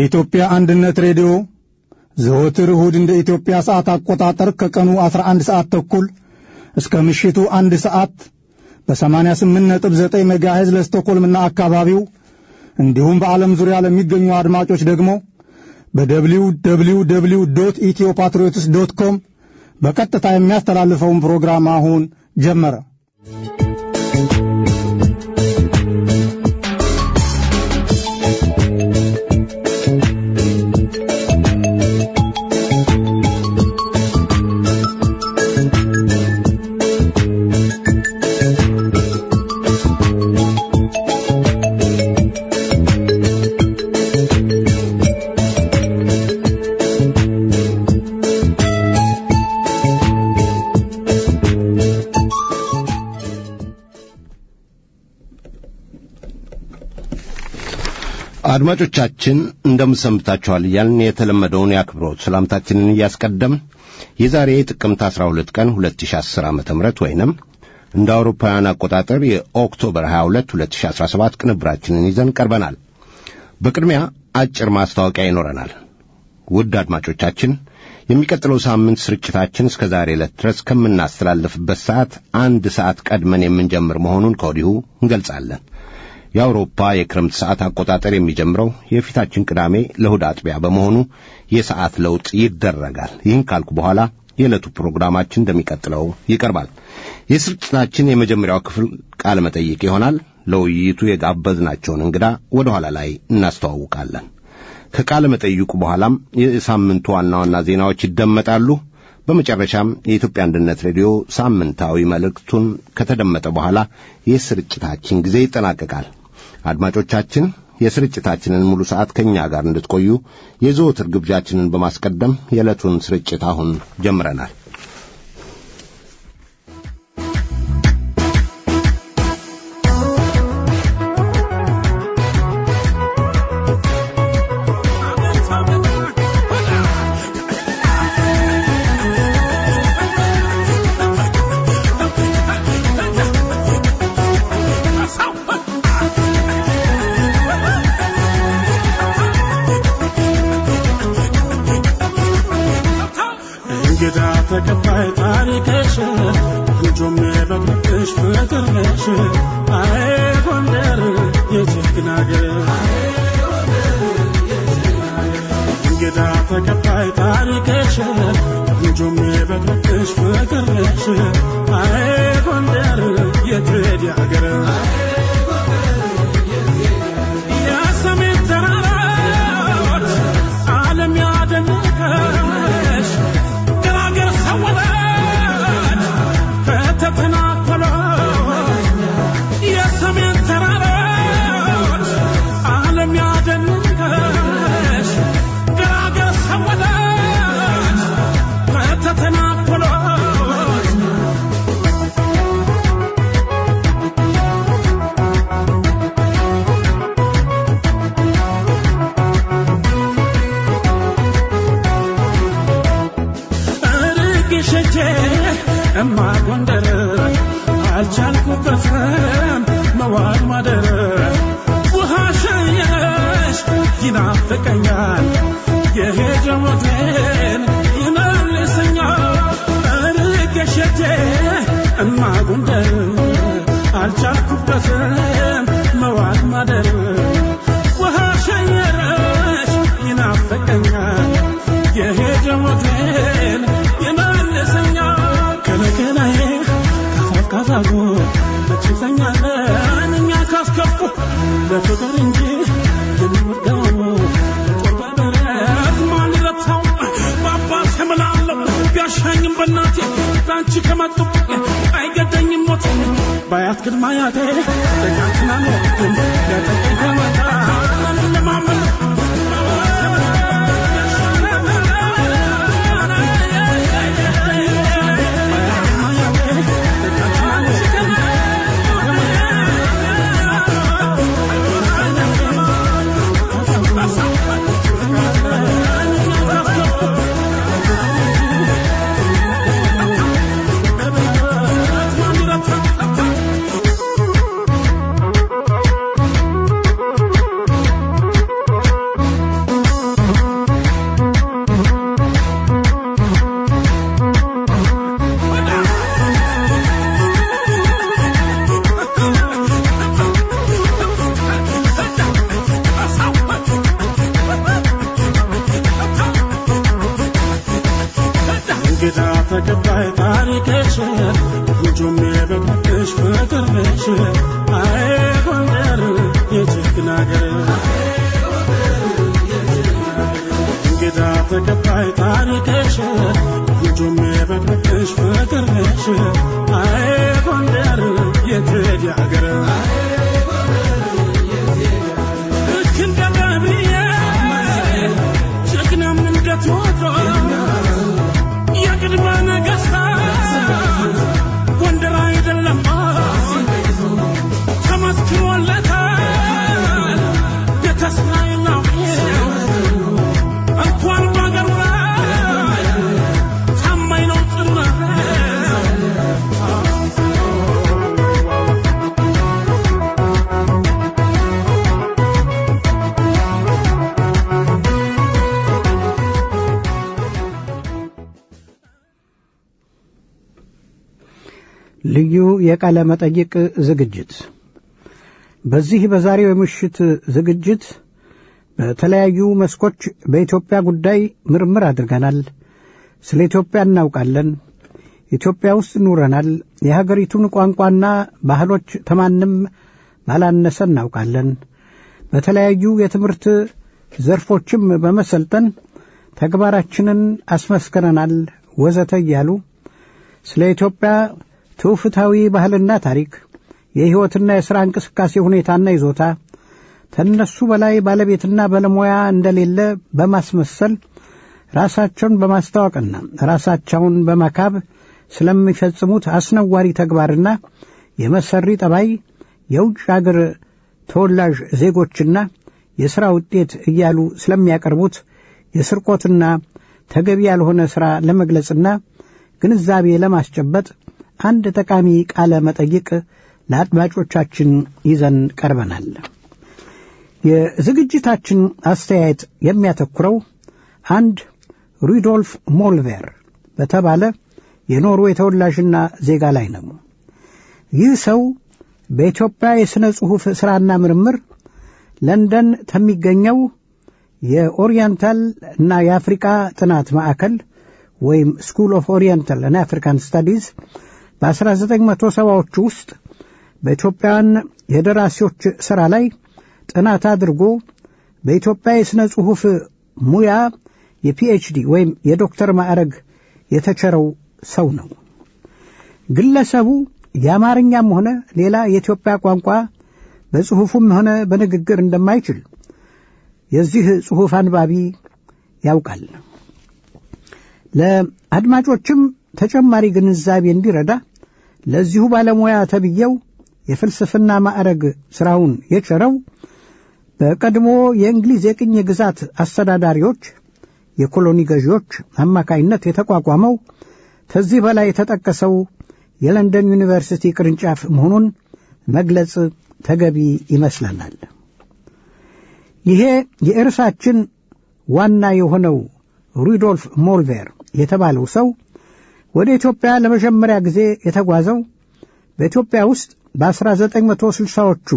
የኢትዮጵያ አንድነት ሬዲዮ ዘወትር እሁድ እንደ ኢትዮጵያ ሰዓት አቆጣጠር ከቀኑ 11 ሰዓት ተኩል እስከ ምሽቱ አንድ ሰዓት በ88.9 ሜጋሄዝ ለስቶኮልምና አካባቢው እንዲሁም በዓለም ዙሪያ ለሚገኙ አድማጮች ደግሞ በደብሊው ደብሊው ደብሊው ዶት ኢትዮ ፓትሪዮትስ ዶት ኮም በቀጥታ የሚያስተላልፈውን ፕሮግራም አሁን ጀመረ። አድማጮቻችን እንደምሰምታችኋል እያልን የተለመደውን የአክብሮት ሰላምታችንን እያስቀደምን የዛሬ ጥቅምት 12 ቀን 2010 ዓ ም ወይንም እንደ አውሮፓውያን አቆጣጠር የኦክቶበር 22 2017 ቅንብራችንን ይዘን ቀርበናል። በቅድሚያ አጭር ማስታወቂያ ይኖረናል። ውድ አድማጮቻችን የሚቀጥለው ሳምንት ስርጭታችን እስከ ዛሬ ዕለት ድረስ ከምናስተላልፍበት ሰዓት አንድ ሰዓት ቀድመን የምንጀምር መሆኑን ከወዲሁ እንገልጻለን። የአውሮፓ የክረምት ሰዓት አቆጣጠር የሚጀምረው የፊታችን ቅዳሜ ለእሁድ አጥቢያ በመሆኑ የሰዓት ለውጥ ይደረጋል። ይህን ካልኩ በኋላ የዕለቱ ፕሮግራማችን እንደሚቀጥለው ይቀርባል። የስርጭታችን የመጀመሪያው ክፍል ቃለ መጠይቅ ይሆናል። ለውይይቱ የጋበዝናቸውን እንግዳ ወደ ኋላ ላይ እናስተዋውቃለን። ከቃለ መጠይቁ በኋላም የሳምንቱ ዋና ዋና ዜናዎች ይደመጣሉ። በመጨረሻም የኢትዮጵያ አንድነት ሬዲዮ ሳምንታዊ መልእክቱን ከተደመጠ በኋላ የስርጭታችን ጊዜ ይጠናቀቃል። አድማጮቻችን የስርጭታችንን ሙሉ ሰዓት ከእኛ ጋር እንድትቆዩ የዘወትር ግብዣችንን በማስቀደም የዕለቱን ስርጭት አሁን ጀምረናል። እንግዳ ተቀባይ ታሪክሽ ልጆም በቅርብሽ ፍቅርሽ አይ ጎንደር የጀግና አገር እንግዳ ተቀባይ ታሪክሽ ልጆም በቅርብሽ ፍቅርሽ አይ ጎንደር የትሄድ አገር የሰሜን ተራራዎች ዓለም ያደነቀሽ ገራገር ሰወረን ከተተናኮለው የሰሜን ተራራዎች ዓለም ያደነቀሽ ገራገር ሰወረን ከተተናኮለው ርግሽቼ እማ ጎንደር አልቻልኩበትም መዋል ማደር ውሃ ሸየሽ ይናፍቀኛል የሄደ ሞቴን ይመልሰኛል ርግሽቼ እማ ጎንደር አልቻልኩበትም መዋል ማደር ውሃ ሸየረሽ ይናፍቀኛል የሄደ ሞቴን ይመልሰኛል ከለከላዬ ካፋፍ ካፋፉ መች ይተኛለን እኛ ካስከፉ ለፍቅር እንጂ የምንወደው ጦር በበረት ማን ይረታው በአባት እምላለሁ ቢያሻኝም በእናቴ በአንቺ ከመጡብኝ አይገደኝም ሞት ባያት ቅድመ አያቴ ደጋንትና ኖርኩም ለጠቀኝ ከመጣ ለማመን እንግዳ ተቀባይ ታሪክሽ ልጁም የበቅሽ ፍቅርሽ አይ ጎንደር የጀግና አገር እንግዳ ተቀባይ ታሪክሽ ልጁም የበቅሽ ፍቅርሽ አይ ጎንደር የትሄድ አገር ልክ እንደ ነቢዬ ጀግናም እንደ ቴዎድሮስ የቅድመ ነገሥታት ጎንደር አይደለም ተመስክሮለታል የተስናይናው እንኳን በአገሩ ላይ ታማኝ ነው ጭምር ልዩ የቃለ መጠይቅ ዝግጅት በዚህ በዛሬው የምሽት ዝግጅት በተለያዩ መስኮች በኢትዮጵያ ጉዳይ ምርምር አድርገናል። ስለ ኢትዮጵያ እናውቃለን። ኢትዮጵያ ውስጥ ኑረናል። የሀገሪቱን ቋንቋና ባህሎች ተማንም ባላነሰ እናውቃለን። በተለያዩ የትምህርት ዘርፎችም በመሰልጠን ተግባራችንን አስመስክረናል ወዘተ እያሉ ስለ ኢትዮጵያ ትውፊታዊ ባህልና ታሪክ የሕይወትና የሥራ እንቅስቃሴ ሁኔታና ይዞታ ከእነሱ በላይ ባለቤትና ባለሙያ እንደሌለ በማስመሰል ራሳቸውን በማስታወቅና ራሳቸውን በመካብ ስለሚፈጽሙት አስነዋሪ ተግባርና የመሰሪ ጠባይ የውጭ አገር ተወላጅ ዜጎችና የሥራ ውጤት እያሉ ስለሚያቀርቡት የስርቆትና ተገቢ ያልሆነ ሥራ ለመግለጽና ግንዛቤ ለማስጨበጥ አንድ ጠቃሚ ቃለ መጠይቅ ለአድማጮቻችን ይዘን ቀርበናል። የዝግጅታችን አስተያየት የሚያተኩረው አንድ ሩዶልፍ ሞልቬር በተባለ የኖርዌይ ተወላጅና ዜጋ ላይ ነው። ይህ ሰው በኢትዮጵያ የሥነ ጽሑፍ ሥራና ምርምር ለንደን ከሚገኘው የኦሪየንታል እና የአፍሪቃ ጥናት ማዕከል ወይም ስኩል ኦፍ ኦሪየንታል እና አፍሪካን ስታዲዝ በ1970ዎቹ ውስጥ በኢትዮጵያውያን የደራሲዎች ሥራ ላይ ጥናት አድርጎ በኢትዮጵያ የሥነ ጽሑፍ ሙያ የፒኤችዲ ወይም የዶክተር ማዕረግ የተቸረው ሰው ነው። ግለሰቡ የአማርኛም ሆነ ሌላ የኢትዮጵያ ቋንቋ በጽሑፉም ሆነ በንግግር እንደማይችል የዚህ ጽሑፍ አንባቢ ያውቃል። ለአድማጮችም ተጨማሪ ግንዛቤ እንዲረዳ ለዚሁ ባለሙያ ተብዬው የፍልስፍና ማዕረግ ሥራውን የቸረው በቀድሞ የእንግሊዝ የቅኝ ግዛት አስተዳዳሪዎች የኮሎኒ ገዢዎች አማካይነት የተቋቋመው ከዚህ በላይ የተጠቀሰው የለንደን ዩኒቨርሲቲ ቅርንጫፍ መሆኑን መግለጽ ተገቢ ይመስለናል። ይሄ የእርሳችን ዋና የሆነው ሩዶልፍ ሞልቬር የተባለው ሰው ወደ ኢትዮጵያ ለመጀመሪያ ጊዜ የተጓዘው በኢትዮጵያ ውስጥ በ1960ዎቹ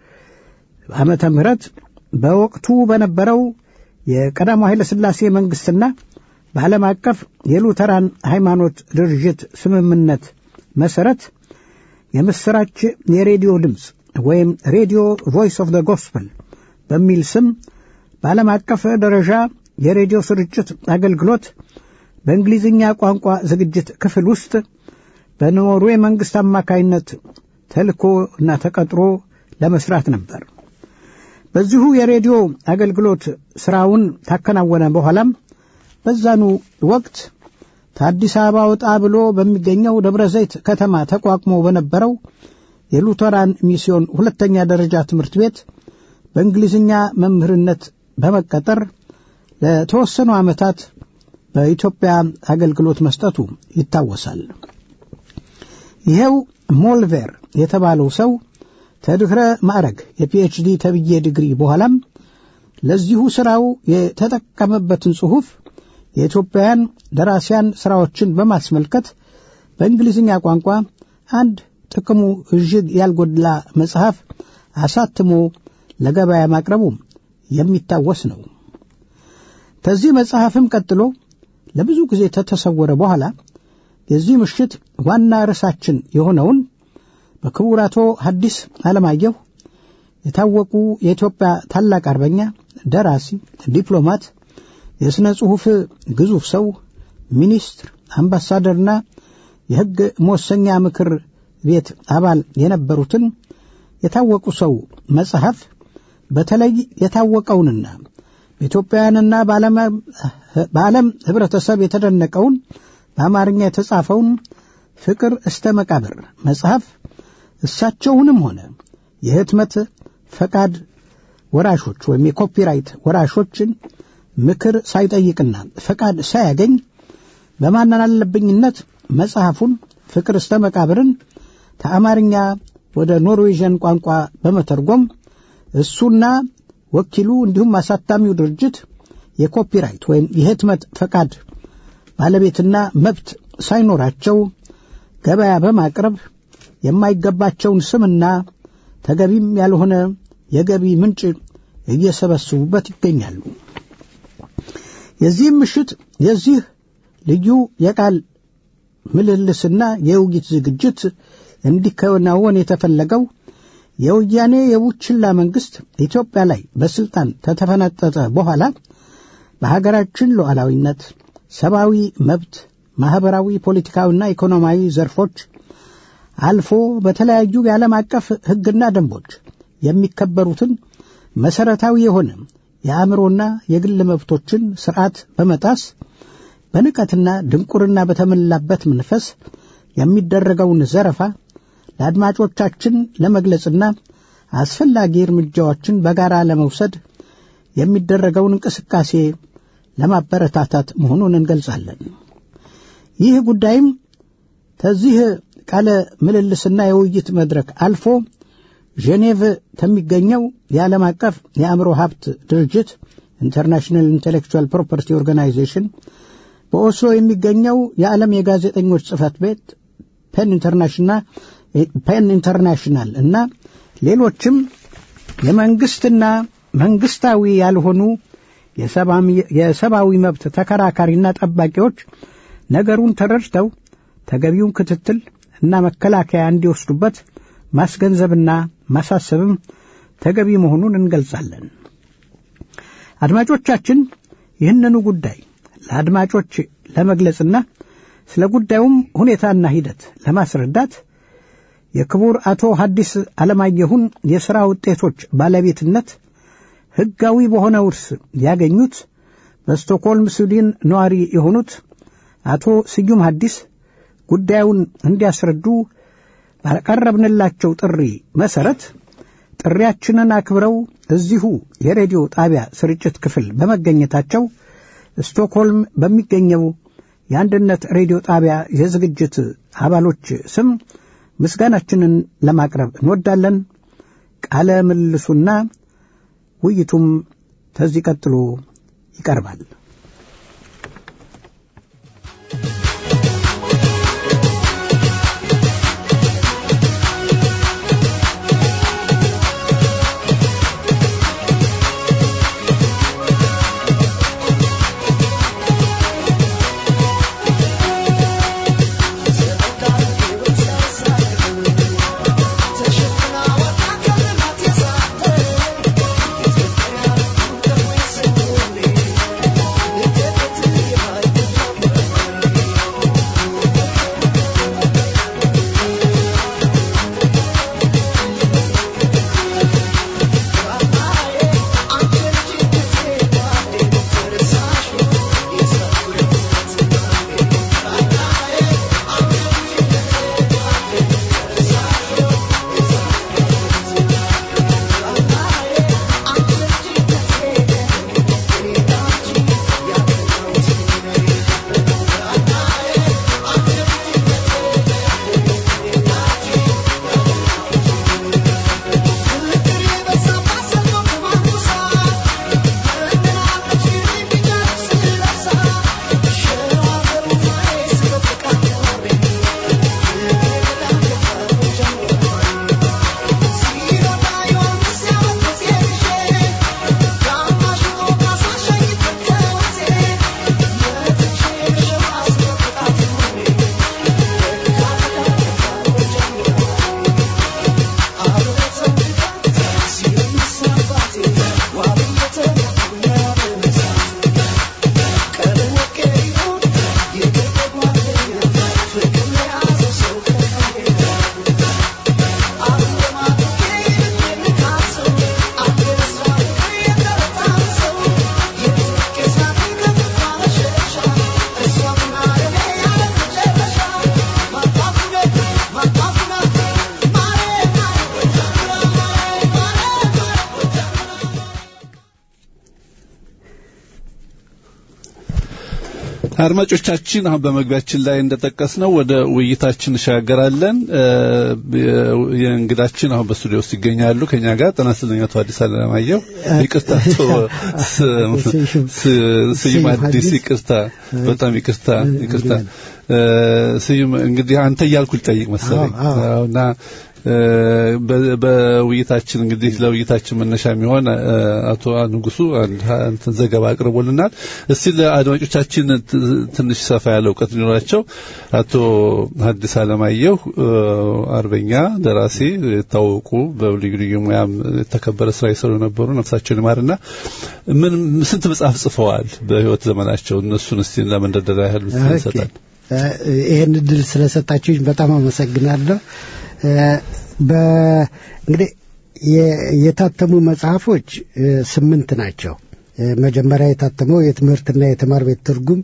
ዓመተ ምህረት በወቅቱ በነበረው የቀዳማዊ ኃይለ ሥላሴ መንግሥትና በዓለም አቀፍ የሉተራን ሃይማኖት ድርጅት ስምምነት መሠረት የምሥራች የሬዲዮ ድምፅ ወይም ሬዲዮ ቮይስ ኦፍ ደ ጎስፐል በሚል ስም በዓለም አቀፍ ደረጃ የሬዲዮ ስርጭት አገልግሎት በእንግሊዝኛ ቋንቋ ዝግጅት ክፍል ውስጥ በኖርዌይ መንግሥት አማካይነት ተልኮ እና ተቀጥሮ ለመስራት ነበር። በዚሁ የሬዲዮ አገልግሎት ሥራውን ታከናወነ በኋላም በዛኑ ወቅት ከአዲስ አበባ ወጣ ብሎ በሚገኘው ደብረ ዘይት ከተማ ተቋቁሞ በነበረው የሉተራን ሚስዮን ሁለተኛ ደረጃ ትምህርት ቤት በእንግሊዝኛ መምህርነት በመቀጠር ለተወሰኑ ዓመታት በኢትዮጵያ አገልግሎት መስጠቱ ይታወሳል። ይኸው ሞልቬር የተባለው ሰው ከድኅረ ማዕረግ የፒኤችዲ ተብዬ ዲግሪ በኋላም ለዚሁ ሥራው የተጠቀመበትን ጽሑፍ የኢትዮጵያውያን ደራሲያን ሥራዎችን በማስመልከት በእንግሊዝኛ ቋንቋ አንድ ጥቅሙ እጅግ ያልጎድላ መጽሐፍ አሳትሞ ለገበያ ማቅረቡ የሚታወስ ነው። ከዚህ መጽሐፍም ቀጥሎ ለብዙ ጊዜ ከተሰወረ በኋላ የዚህ ምሽት ዋና ርዕሳችን የሆነውን በክቡር አቶ ሐዲስ ዓለማየሁ የታወቁ የኢትዮጵያ ታላቅ አርበኛ፣ ደራሲ፣ ዲፕሎማት፣ የሥነ ጽሑፍ ግዙፍ ሰው፣ ሚኒስትር፣ አምባሳደርና የሕግ መወሰኛ ምክር ቤት አባል የነበሩትን የታወቁ ሰው መጽሐፍ በተለይ የታወቀውንና በኢትዮጵያውያንና በዓለም ኅብረተሰብ የተደነቀውን በአማርኛ የተጻፈውን ፍቅር እስተ መቃብር መጽሐፍ እሳቸውንም ሆነ የህትመት ፈቃድ ወራሾች ወይም የኮፒራይት ወራሾችን ምክር ሳይጠይቅና ፈቃድ ሳያገኝ በማናለብኝነት መጽሐፉን ፍቅር እስተ መቃብርን ከአማርኛ ወደ ኖርዌዥን ቋንቋ በመተርጎም እሱና ወኪሉ እንዲሁም አሳታሚው ድርጅት የኮፒራይት ወይም የህትመት ፈቃድ ባለቤትና መብት ሳይኖራቸው ገበያ በማቅረብ የማይገባቸውን ስምና ተገቢም ያልሆነ የገቢ ምንጭ እየሰበስቡበት ይገኛሉ። የዚህም ምሽት የዚህ ልዩ የቃል ምልልስና የውይይት ዝግጅት እንዲከናወን የተፈለገው የወያኔ የቡችላ መንግሥት ኢትዮጵያ ላይ በስልጣን ከተፈነጠጠ በኋላ በሀገራችን ሉዓላዊነት፣ ሰብአዊ መብት፣ ማኅበራዊ፣ ፖለቲካዊና ኢኮኖሚያዊ ዘርፎች አልፎ በተለያዩ የዓለም አቀፍ ሕግና ደንቦች የሚከበሩትን መሠረታዊ የሆነ የአእምሮና የግል መብቶችን ሥርዓት በመጣስ በንቀትና ድንቁርና በተሞላበት መንፈስ የሚደረገውን ዘረፋ ለአድማጮቻችን ለመግለጽና አስፈላጊ እርምጃዎችን በጋራ ለመውሰድ የሚደረገውን እንቅስቃሴ ለማበረታታት መሆኑን እንገልጻለን። ይህ ጉዳይም ከዚህ ቃለ ምልልስና የውይይት መድረክ አልፎ ጄኔቭ ከሚገኘው የዓለም አቀፍ የአእምሮ ሀብት ድርጅት ኢንተርናሽናል ኢንቴሌክቹዋል ፕሮፐርቲ ኦርጋናይዜሽን በኦስሎ የሚገኘው የዓለም የጋዜጠኞች ጽሕፈት ቤት ፔን ኢንተርናሽናል እና ሌሎችም የመንግስትና መንግስታዊ ያልሆኑ የሰብአዊ መብት ተከራካሪና ጠባቂዎች ነገሩን ተረድተው ተገቢውን ክትትል እና መከላከያ እንዲወስዱበት ማስገንዘብና ማሳሰብም ተገቢ መሆኑን እንገልጻለን። አድማጮቻችን ይህንኑ ጉዳይ ለአድማጮች ለመግለጽና ስለ ጉዳዩም ሁኔታና ሂደት ለማስረዳት የክቡር አቶ ሐዲስ ዓለማየሁን የሥራ ውጤቶች ባለቤትነት ሕጋዊ በሆነ ውርስ ያገኙት በስቶክሆልም ስዊድን ነዋሪ የሆኑት አቶ ስዩም ሐዲስ ጉዳዩን እንዲያስረዱ ባቀረብንላቸው ጥሪ መሠረት ጥሪያችንን አክብረው እዚሁ የሬዲዮ ጣቢያ ስርጭት ክፍል በመገኘታቸው ስቶክሆልም በሚገኘው የአንድነት ሬዲዮ ጣቢያ የዝግጅት አባሎች ስም ምስጋናችንን ለማቅረብ እንወዳለን። ቃለ ምልልሱና ውይይቱም ከዚህ ቀጥሎ ይቀርባል። Thank you. አድማጮቻችን አሁን በመግቢያችን ላይ እንደጠቀስነው ወደ ውይይታችን እንሻገራለን። የእንግዳችን አሁን በስቱዲዮ ውስጥ ይገኛሉ ከኛ ጋር ጤና ይስጥልኝ አቶ አዲስ አለማየሁ። ይቅርታ አቶ ስዩም አዲስ ይቅርታ፣ በጣም ይቅርታ ይቅርታ። ስዩም እንግዲህ አንተ እያልኩ ልጠይቅ መሰለኝ እና በውይይታችን እንግዲህ ለውይይታችን መነሻ የሚሆን አቶ ንጉሱ አንድ ዘገባ አቅርቦልናል። እስቲ ለአድማጮቻችን ትንሽ ሰፋ ያለ እውቀት ሊኖራቸው አቶ ሐዲስ አለማየሁ አርበኛ፣ ደራሲ፣ የታወቁ በልዩ ልዩ ሙያም የተከበረ ስራ የሰሩ የነበሩ ነፍሳቸውን ይማርና ምን ስንት መጽሐፍ ጽፈዋል በህይወት ዘመናቸው? እነሱን እስቲ ለመንደርደሪያ ያህል ይሰጣል። ይህን እድል ስለሰጣችሁኝ በጣም አመሰግናለሁ። እንግዲህ የታተሙ መጽሐፎች ስምንት ናቸው። መጀመሪያ የታተመው የትምህርትና የተማር ቤት ትርጉም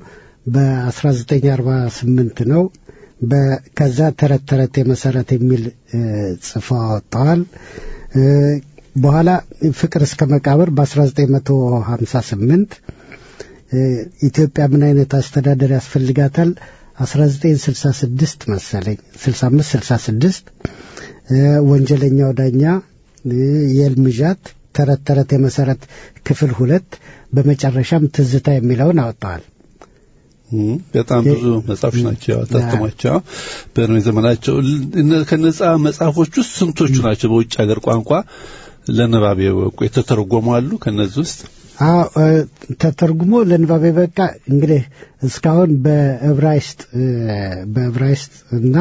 በ1948 ነው። ከዛ ተረት ተረት የመሰረት የሚል ጽፈው አወጥተዋል። በኋላ ፍቅር እስከ መቃብር በ1958 ኢትዮጵያ ምን አይነት አስተዳደር ያስፈልጋታል 1966 መሰለኝ 65 66 ወንጀለኛው ዳኛ የልምዣት ተረት ተረት የመሰረት ክፍል ሁለት በመጨረሻም ትዝታ የሚለውን አወጣዋል። በጣም ብዙ መጽሐፎች ናቸው ያታተሟቸው በእድሜ ዘመናቸው። ከነጻ መጽሐፎች ውስጥ ስንቶቹ ናቸው በውጭ ሀገር ቋንቋ ለንባብ የበቁ የተተረጎሙ አሉ? ከነዚህ ውስጥ ተተርጉሞ ለንባብ የበቃ እንግዲህ እስካሁን በዕብራይስጥ በዕብራይስጥ እና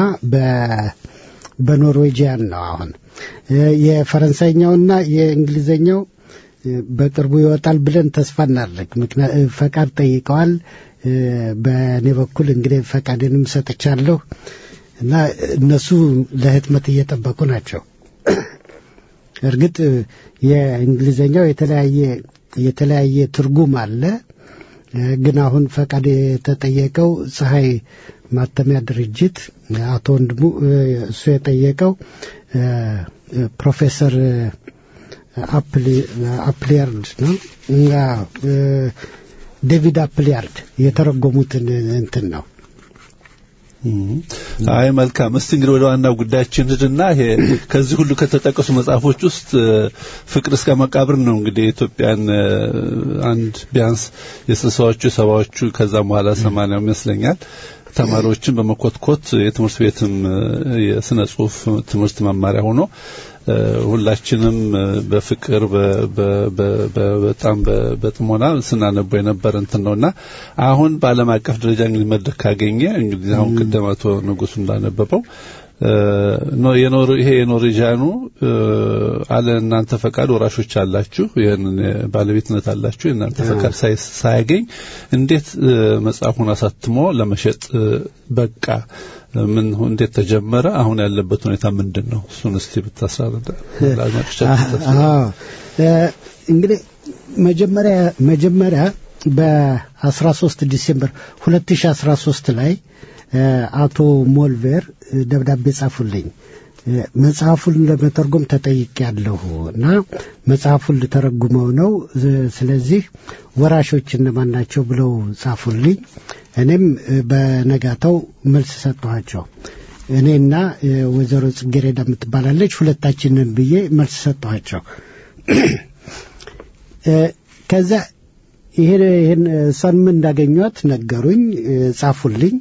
በኖርዌጂያን ነው። አሁን የፈረንሳይኛውና የእንግሊዝኛው በቅርቡ ይወጣል ብለን ተስፋ እናድርግ። ፈቃድ ጠይቀዋል። በእኔ በኩል እንግዲህ ፈቃድንም ሰጥቻለሁ እና እነሱ ለህትመት እየጠበቁ ናቸው። እርግጥ የእንግሊዝኛው የተለያየ የተለያየ ትርጉም አለ። ግን አሁን ፈቃድ የተጠየቀው ፀሐይ ማተሚያ ድርጅት አቶ ወንድሙ እሱ የጠየቀው ፕሮፌሰር አፕሊያርድ ነው ዴቪድ አፕሊያርድ የተረጎሙትን እንትን ነው። አይ መልካም። እስቲ እንግዲህ ወደ ዋናው ጉዳያችን ሂድና ይሄ ከዚህ ሁሉ ከተጠቀሱ መጽሐፎች ውስጥ ፍቅር እስከ መቃብር ነው እንግዲህ የኢትዮጵያን አንድ ቢያንስ የስልሳዎቹ የሰባዎቹ ከዛም በኋላ ሰማንያው ይመስለኛል ተማሪዎችን በመኮትኮት የትምህርት ቤትም የስነ ጽሁፍ ትምህርት መማሪያ ሆኖ ሁላችንም በፍቅር በጣም በጥሞና ስናነበው የነበረ እንትን ነውና አሁን በዓለም አቀፍ ደረጃ እንግዲህ መድረክ ካገኘ እንግዲህ አሁን ቅድም አቶ ንጉሱ እንዳነበበው ይሄ የኖርዌጂያኑ አለ እናንተ ፈቃድ ወራሾች አላችሁ፣ ይህንን ባለቤትነት አላችሁ። የእናንተ ፈቃድ ሳያገኝ እንዴት መጽሐፉን አሳትሞ ለመሸጥ በቃ? ምን እንዴት ተጀመረ? አሁን ያለበት ሁኔታ ምንድን ነው? እሱን እስቲ ብታስራዳ እንግዲህ መጀመሪያ መጀመሪያ በ13 ዲሴምበር 2013 ላይ አቶ ሞልቬር ደብዳቤ ጻፉልኝ። መጽሐፉን ለመተርጎም ተጠይቄ ያለሁ እና መጽሐፉን ልተረጉመው ነው። ስለዚህ ወራሾች እነማን ናቸው ብለው ጻፉልኝ። እኔም በነጋታው መልስ ሰጠኋቸው። እኔና ወይዘሮ ጽጌሬዳ የምትባላለች ሁለታችንን ብዬ መልስ ሰጠኋቸው። ከዛ ይሄን እሷን ምን እንዳገኟት ነገሩኝ፣ ጻፉልኝ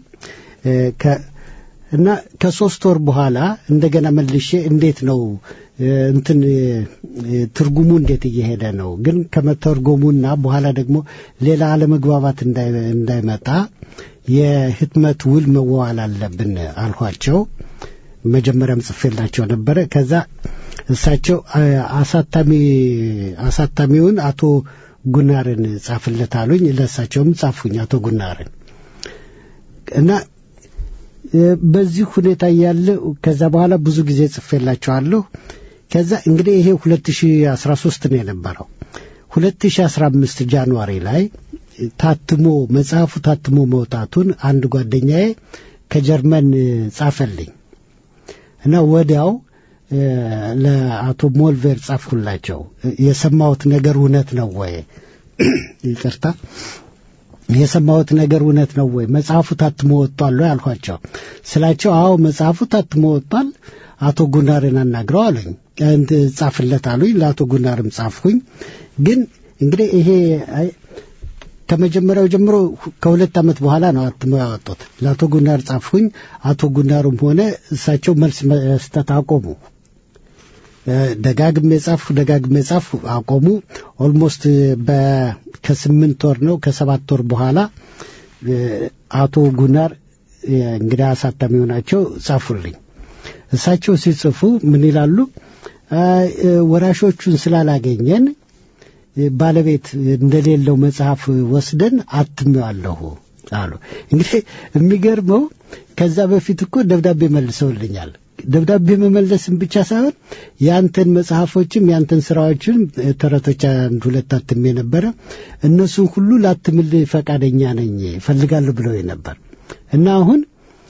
እና ከሶስት ወር በኋላ እንደገና መልሼ እንዴት ነው እንትን ትርጉሙ እንዴት እየሄደ ነው? ግን ከመተርጎሙና በኋላ ደግሞ ሌላ አለመግባባት እንዳይመጣ የህትመት ውል መዋዋል አለብን አልኋቸው። መጀመሪያም ጽፌላቸው ነበረ። ከዛ እሳቸው አሳታሚ አሳታሚውን አቶ ጉናርን ጻፍለት አሉኝ። ለእሳቸውም ጻፉኝ አቶ ጉናርን እና በዚህ ሁኔታ እያለ ከዛ በኋላ ብዙ ጊዜ ጽፌላቸዋለሁ። ከዛ እንግዲህ ይሄ 2013 ነው የነበረው። 2015 ጃንዋሪ ላይ ታትሞ መጽሐፉ ታትሞ መውጣቱን አንድ ጓደኛዬ ከጀርመን ጻፈልኝ እና ወዲያው ለአቶ ሞልቬር ጻፍኩላቸው። የሰማሁት ነገር እውነት ነው ወይ? ይቅርታ የሰማሁት ነገር እውነት ነው ወይ? መጽሐፉ ታትሞ ወጥቷል ወይ አልኳቸው። ስላቸው አዎ መጽሐፉ ታትሞ ወጥቷል፣ አቶ ጉናርን አናግረው አሉኝ። እንት ጻፍለት አሉኝ። ለአቶ ጉናርም ጻፍኩኝ። ግን እንግዲህ ይሄ አይ- ከመጀመሪያው ጀምሮ ከሁለት ዓመት በኋላ ነው አትመው ያወጡት። ለአቶ ጉናር ጻፍኩኝ። አቶ ጉናሩም ሆነ እሳቸው መልስ መስጠት አቆሙ። እ፣ ደጋግሜ ጻፍኩ ደጋግሜ ጻፍኩ አቆሙ። ኦልሞስት በ ከስምንት ወር ነው ከሰባት ወር በኋላ እ፣ አቶ ጉናር እ፣ እንግዲህ አሳታሚው ናቸው ጻፉልኝ። እሳቸው ሲጽፉ ምን ይላሉ? አ፣ እ፣ ወራሾቹን ስላላገኘን እ፣ ባለቤት እንደሌለው መጽሐፍ ወስደን አትሜዋለሁ አሉ። እንግዲህ የሚገርመው ከዛ በፊት እኮ ደብዳቤ መልሰውልኛል። ደብዳቤ መመለስም ብቻ ሳይሆን ያንተን መጽሐፎችም ያንተን ስራዎችን እ፣ ተረቶች አንድ ሁለት አትሜ ነበረ እነሱን ሁሉ ላትምልህ ፈቃደኛ ነኝ እፈልጋለሁ ብለው ነበር እና አሁን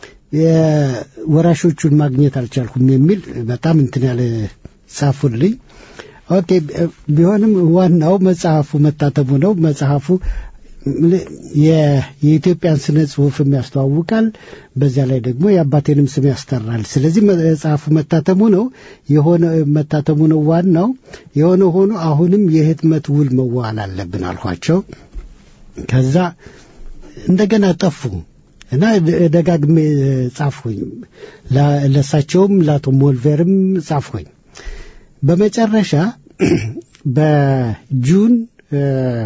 የወራሾቹን ማግኘት አልቻልኩም የሚል በጣም እንትን ያለ ጻፉልኝ። ኦኬ ቢሆንም ዋናው መጽሐፉ መታተሙ ነው። መጽሐፉ የ- የኢትዮጵያን ስነ ጽሁፍም ያስተዋውቃል። በዚያ ላይ ደግሞ የአባቴንም ስም ያስጠራል። ስለዚህ መጽሐፉ መታተሙ ነው የሆነ መታተሙ ነው ዋናው። የሆነ ሆኖ አሁንም የህትመት ውል መዋል አለብን አልኋቸው። ከዛ እንደገና ጠፉ እና ደ- ደጋግሜ ጻፍኩኝ። ላ- ለእሳቸውም ለአቶ ሞልቬርም ጻፍኩኝ። በመጨረሻ በጁን እ፣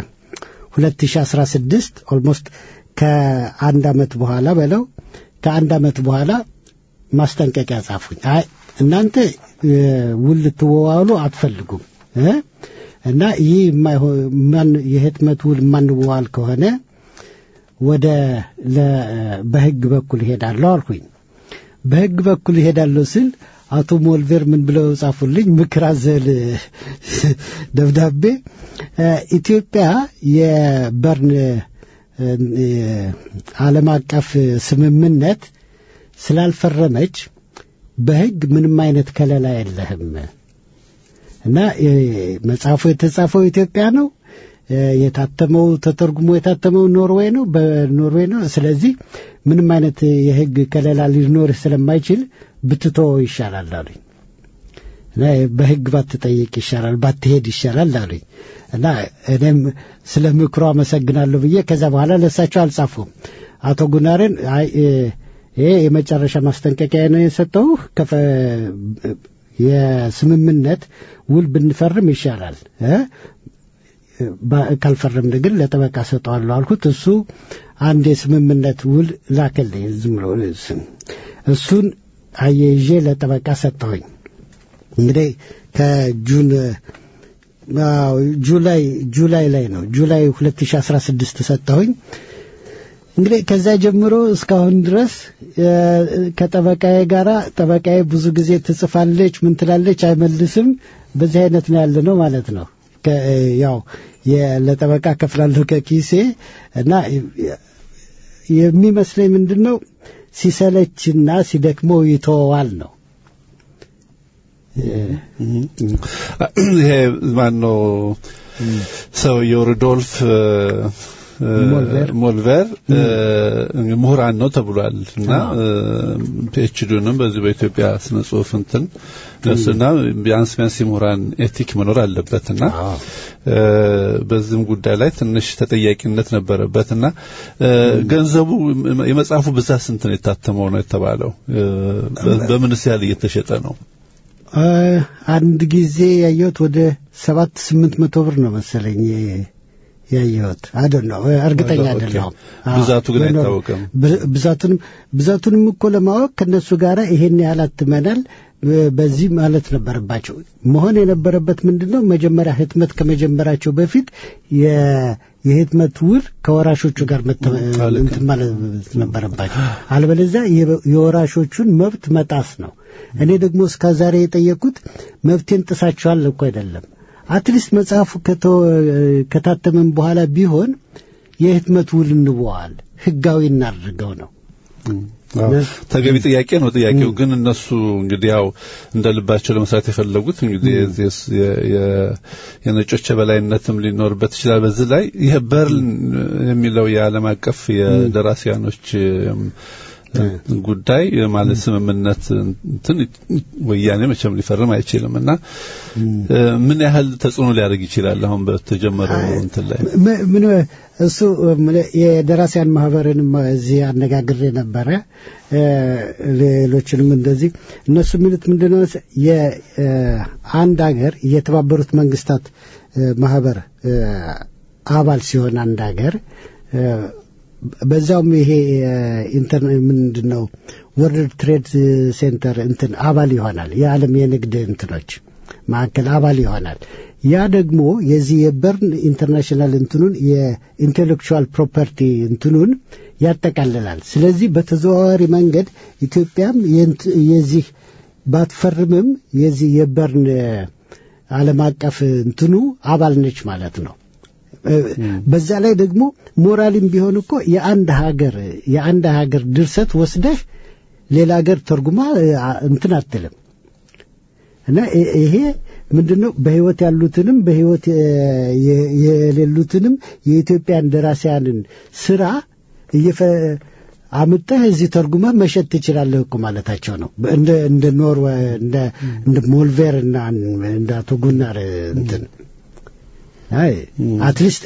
2016 ኦልሞስት ከአንድ ዓመት በኋላ በለው ከአንድ ዓመት በኋላ ማስጠንቀቂያ ጻፉኝ። አይ እናንተ እ፣ ውል ልትወዋሉ አትፈልጉም እ? እና ይህ የማይሆ- ማን- የህትመት ውል የማንዋዋል ከሆነ ወደ ለ- በህግ በኩል እሄዳለሁ አልኩኝ። በህግ በኩል እሄዳለሁ ስል አቶ ሞልቬር ምን ብለው ጻፉልኝ? ምክር አዘል ደብዳቤ እ፣ ኢትዮጵያ የበርን እ፣ እ፣ ዓለም አቀፍ ስምምነት ስላልፈረመች በህግ ምንም አይነት ከለላ የለህም እና እ፣ መጽሐፉ የተጻፈው ኢትዮጵያ ነው። እ፣ የታተመው ተተርጉሞ የታተመው ኖርዌይ ነው፣ በኖርዌይ ነው። ስለዚህ ምንም አይነት የህግ ከለላ ሊኖርህ ስለማይችል ብትተወው ይሻላል አሉኝ። እና በህግ ባትጠይቅ ይሻላል፣ ባትሄድ ይሻላል አሉኝ። እና እኔም ስለ ምክሮ አመሰግናለሁ ብዬ ከዛ በኋላ ለእሳቸው አልጻፉም። አቶ ጉናርን አይ እ፣ ይሄ የመጨረሻ ማስጠንቀቂያ ነው የሰጠው የስምምነት ውል ብንፈርም ይሻላል እ ባ- ካልፈረምን ግን ለጠበቃ ሰጠዋለሁ አልኩት። እሱ አንድ የስምምነት ውል ላከልኝ ዝም ብሎ ስም እሱን አያይዤ ለጠበቃ ሰጠሁኝ። እንግዲህ ከጁን አዎ፣ ጁላይ ጁላይ ላይ ነው ጁላይ 2016 ሰጠሁኝ። እንግዲህ ከዛ ጀምሮ እስካሁን ድረስ እ፣ ከጠበቃዬ ጋራ ጠበቃዬ ብዙ ጊዜ ትጽፋለች፣ ምን ትላለች፣ አይመልስም። በዚህ አይነት ነው ያለ ነው ማለት ነው። ከ- ያው የ- ለጠበቃ ከፍላለሁ ከኪሴ እና የሚመስለኝ ምንድን ነው ሲሰለችና ሲደክመው ይተወዋል ነው። ይሄ ማን ነው ሰውየው ሩዶልፍ እ፣ እ፣ ሞልቬር። ሞልቬር እ፣ ምሁራን ነው ተብሏል እና ፒኤችዲውንም በዚህ በኢትዮጵያ ስነ ጽሁፍ እንትን እሱና ቢያንስ ቢያንስ የምሁራን ኤቲክ መኖር አለበትና እ፣ በዚህም ጉዳይ ላይ ትንሽ ተጠያቂነት ነበረበትና እ፣ ገንዘቡ የመጽሐፉ ብዛት ስንት ነው የታተመው ነው የተባለው እ፣ በ- በምንስ ያህል እየተሸጠ ነው እ፣ አንድ ጊዜ ያየሁት ወደ ሰባት ስምንት መቶ ብር ነው መሰለኝ ያየሁት አይደል ነው እርግጠኛ ኦኬ። አይደለሁም። ብዛቱ ግን የኖር- አይታወቅም። ብ- ብዛቱንም ብዛቱንም እኮ ለማወቅ ከነሱ ጋር ይሄን ያህል አትመናል እ፣ በዚህ ማለት ነበረባቸው። መሆን የነበረበት ምንድን ነው? መጀመሪያ ህትመት ከመጀመራቸው በፊት የ- የህትመት ውል ከወራሾቹ ጋር መተ- ልክ እንትን ማለት ነበረባቸው። አለበለዚያ የ- የወራሾቹን መብት መጣስ ነው። እኔ ደግሞ እስከ ዛሬ የጠየቁት መብቴን ጥሳችኋል እኮ አይደለም። አትሊስት መጽሐፉ ከተ- ከታተመም በኋላ ቢሆን የህትመት ውል እንወዋል ህጋዊ እናድርገው ነው። አዎ፣ ተገቢ ጥያቄ ነው። ጥያቄው ግን እነሱ እንግዲህ ያው እንደ ልባቸው ለመስራት የፈለጉት እንግዲህ የዚህ የ- የ- የነጮች የበላይነትም ሊኖርበት ይችላል። በዚህ ላይ ይሄ በርልን የሚለው የዓለም አቀፍ የደራሲያኖች እም፣ ጉዳይ ማለት ስምምነት እንትን ወያኔ መቼም ሊፈርም አይችልም እና እ፣ ምን ያህል ተጽዕኖ ሊያደርግ ይችላል አሁን በተጀመረው እንትን ላይ ም- ምን እሱ ምን- የደራሲያን ማህበርንም እዚህ አነጋግሬ ነበረ እ፣ ሌሎችንም እንደዚህ እነሱ የሚሉት ምንድነው መሰ- የአንድ ሀገር የተባበሩት መንግስታት እ፣ ማህበር እ፣ አባል ሲሆን አንድ ሀገር እ፣ በዛውም ይሄ ኢንተር ምንድን ነው ወርልድ ትሬድ ሴንተር እንትን አባል ይሆናል የዓለም የንግድ እንትኖች ማዕከል አባል ይሆናል። ያ ደግሞ የዚህ የበርን ኢንተርናሽናል እንትኑን የኢንቴሌክቹዋል ፕሮፐርቲ እንትኑን ያጠቃልላል። ስለዚህ በተዘዋዋሪ መንገድ ኢትዮጵያም የንት- የዚህ ባትፈርምም የዚህ የበርን ዓለም አቀፍ እንትኑ አባል ነች ማለት ነው። በዛ ላይ ደግሞ ሞራልም ቢሆን እኮ የአንድ ሀገር የአንድ ሀገር ድርሰት ወስደህ ሌላ ሀገር ተርጉማ አ- እንትን አትልም እና ይ- ይሄ ምንድነው በህይወት ያሉትንም በህይወት የ- የ- የሌሉትንም የኢትዮጵያን ደራሲያንን ስራ እየፈ አምጠህ እዚህ ተርጉመህ መሸጥ ትችላለህ እኮ ማለታቸው ነው። እንደ እንደ ኖርዌ እንደ እንደ ሞልቬር እና እንደ አቶ ጉናር እንትን አይ አትሊስት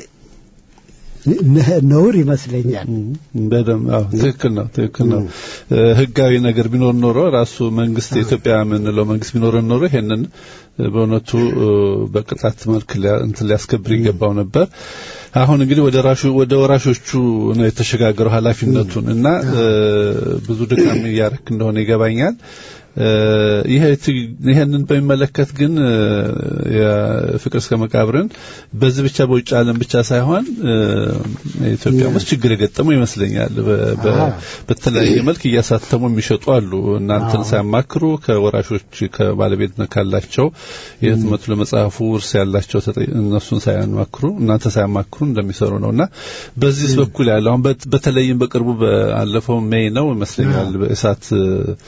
ነ- ነውር ይመስለኛል። በደምብ አዎ፣ ትክክል ነው፣ ትክክል ነው። እ፣ ህጋዊ ነገር ቢኖር ኖሮ ራሱ መንግስት የኢትዮጵያ የምንለው መንግስት ቢኖረን ኖሮ ይሄንን እ፣ በእውነቱ እ፣ በቅጣት መልክ ሊያ- እንትን ሊያስከብር ይገባው ነበር። አሁን እንግዲህ ወደ ራሹ ወደ ወራሾቹ ነው የተሸጋገረው ኃላፊነቱን እና እ፣ ብዙ ድካም እያረክ እንደሆነ ይገባኛል። እ፣ ይሄ ት- ይሄንን በሚመለከት ግን እ፣ የፍቅር እስከ መቃብርን በዚህ ብቻ በውጭ ዓለም ብቻ ሳይሆን እ፣ ኢትዮጵያ ውስጥ ችግር የገጠመው ይመስለኛል። በ- በ- አዎ። በተለያየ መልክ እያሳተሙ የሚሸጡ አሉ። እናንተን ሳያማክሩ ከወራሾች ከባለቤትነት ካላቸው የህትመቱ ለመጽሐፉ ውርስ ያላቸው ተጠ- እነሱን ሳያማክሩ እናንተ ሳያማክሩ እንደሚሰሩ ነው እና በዚህ በኩል ያለው አሁን በት- በተለይም በቅርቡ ባለፈው ሜይ ነው ይመስለኛል በእሳት እ፣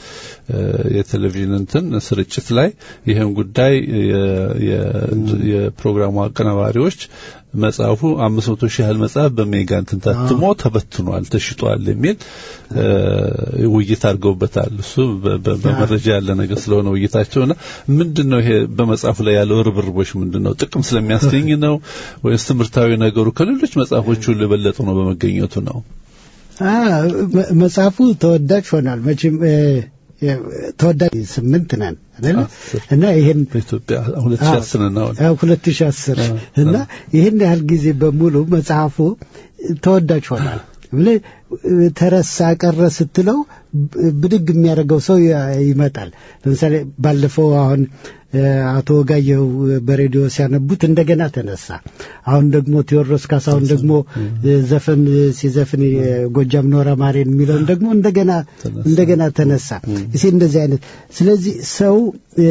የቴሌቪዥን እንትን ስርጭት ላይ ይህን ጉዳይ የ- የ- የፕሮግራሙ አቀናባሪዎች መጽሐፉ አምስት መቶ ሺህ ያህል መጽሐፍ በሜጋ እንትን ታትሞ ተበትኗል፣ ተሽጧል የሚል እ፣ ውይይት አድርገውበታል። እሱ በ- በ- በመረጃ ያለ ነገር ስለሆነ ውይይታቸውና ምንድን ነው ይሄ በመጽሐፉ ላይ ያለው ርብርቦች ምንድን ነው? ጥቅም ስለሚያስገኝ ነው ወይስ ትምህርታዊ ነገሩ ከሌሎች መጽሐፎች ሁሉ የበለጠ ነው በመገኘቱ ነው? አ፣ መ- መጽሐፉ ተወዳጅ ሆኗል። መቼም እ፣ እ፣ ተወዳጅ ስምንት ነን አይደለ? አስር። እና ይሄን በኢትዮጵያ 2010 ነው አሁን። ሁለት ሺህ አስር እና ይህን ያህል ጊዜ በሙሉ መጽሐፉ ተወዳጅ ሆኗል። ብለህ ተረሳ ቀረ ስትለው ብ- ብድግ የሚያደርገው ሰው ያ- ይመጣል። ለምሳሌ ባለፈው አሁን እ፣ አቶ ወጋየሁ በሬዲዮ ሲያነቡት እንደገና ተነሳ። አሁን ደግሞ ቴዎድሮስ ካሳሁን ደግሞ እ፣ ዘፈን ሲዘፍን የጎጃም ኖራ ማሬን የሚለውን ደግሞ እንደገና እንደገና ተነሳ። እሴ እንደዚህ አይነት ስለዚህ ሰው እ፣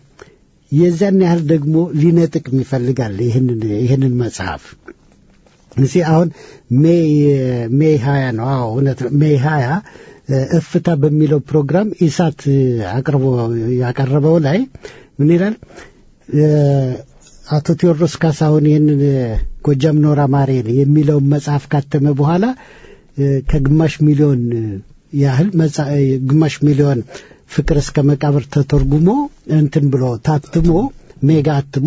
የዛን ያህል ደግሞ ሊነጥቅ ይፈልጋል ይህንን ይህንን መጽሐፍ እሺ አሁን ሜይ ሜይ ሀያ ነው። አዎ እውነት ነው። ሜይ ሀያ እፍታ በሚለው ፕሮግራም ኢሳት አቅርቦ ያቀረበው ላይ ምን ይላል? እ፣ አቶ ቴዎድሮስ ካሳሁን ይህንን ጎጃም ኖራ ማሬን የሚለውን መጽሐፍ ካተመ በኋላ እ፣ ከግማሽ ሚሊዮን ያህል መጽ- ግማሽ ሚሊዮን ፍቅር እስከ መቃብር ተተርጉሞ እንትን ብሎ ታትሞ ሜጋ አትሞ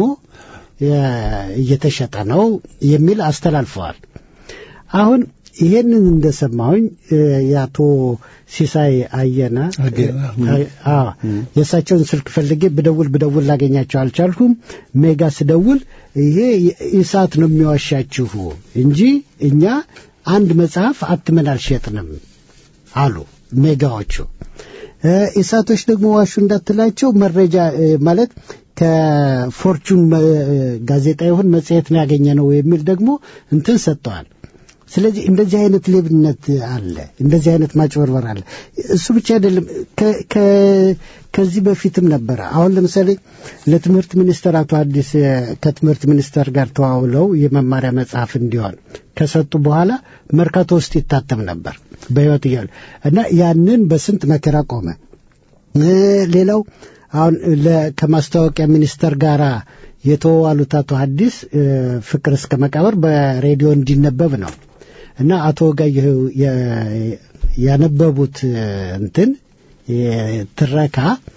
የ- እየተሸጠ ነው የሚል አስተላልፈዋል። አሁን ይሄንን እንደሰማሁኝ እ፣ የአቶ ሲሳይ አየና አገና፣ እ፣ አዎ የእሳቸውን ስልክ ፈልጌ ብደውል ብደውል ላገኛቸው አልቻልኩም። ሜጋ ስደውል ይሄ ኢሳት ነው የሚዋሻችሁ እንጂ እኛ አንድ መጽሐፍ አትመን አልሸጥንም አሉ ሜጋዎቹ። እ፣ ኢሳቶች ደግሞ ዋሹ እንዳትላቸው መረጃ እ፣ ማለት ከፎርቹን መ- ጋዜጣ ይሁን መጽሔት ነው ያገኘ ነው የሚል ደግሞ እንትን ሰጥተዋል። ስለዚህ እንደዚህ አይነት ሌብነት አለ፣ እንደዚህ አይነት ማጭበርበር አለ። እሱ ብቻ አይደለም፣ ከ- ከ- ከዚህ በፊትም ነበረ። አሁን ለምሳሌ ለትምህርት ሚኒስቴር አቶ አዲስ እ፣ ከትምህርት ሚኒስቴር ጋር ተዋውለው የመማሪያ መጽሐፍ እንዲሆን ከሰጡ በኋላ መርካቶ ውስጥ ይታተም ነበር በሕይወት እያሉ እና ያንን በስንት መከራ ቆመ። እ፣ ሌላው አሁን ለ- ከማስታወቂያ ሚኒስቴር ጋር የተዋሉት አቶ ሐዲስ እ፣ ፍቅር እስከ መቃብር በሬዲዮ እንዲነበብ ነው እና አቶ ወጋየሁ የ- ያነበቡት እ፣ እንትን የ- ትረካ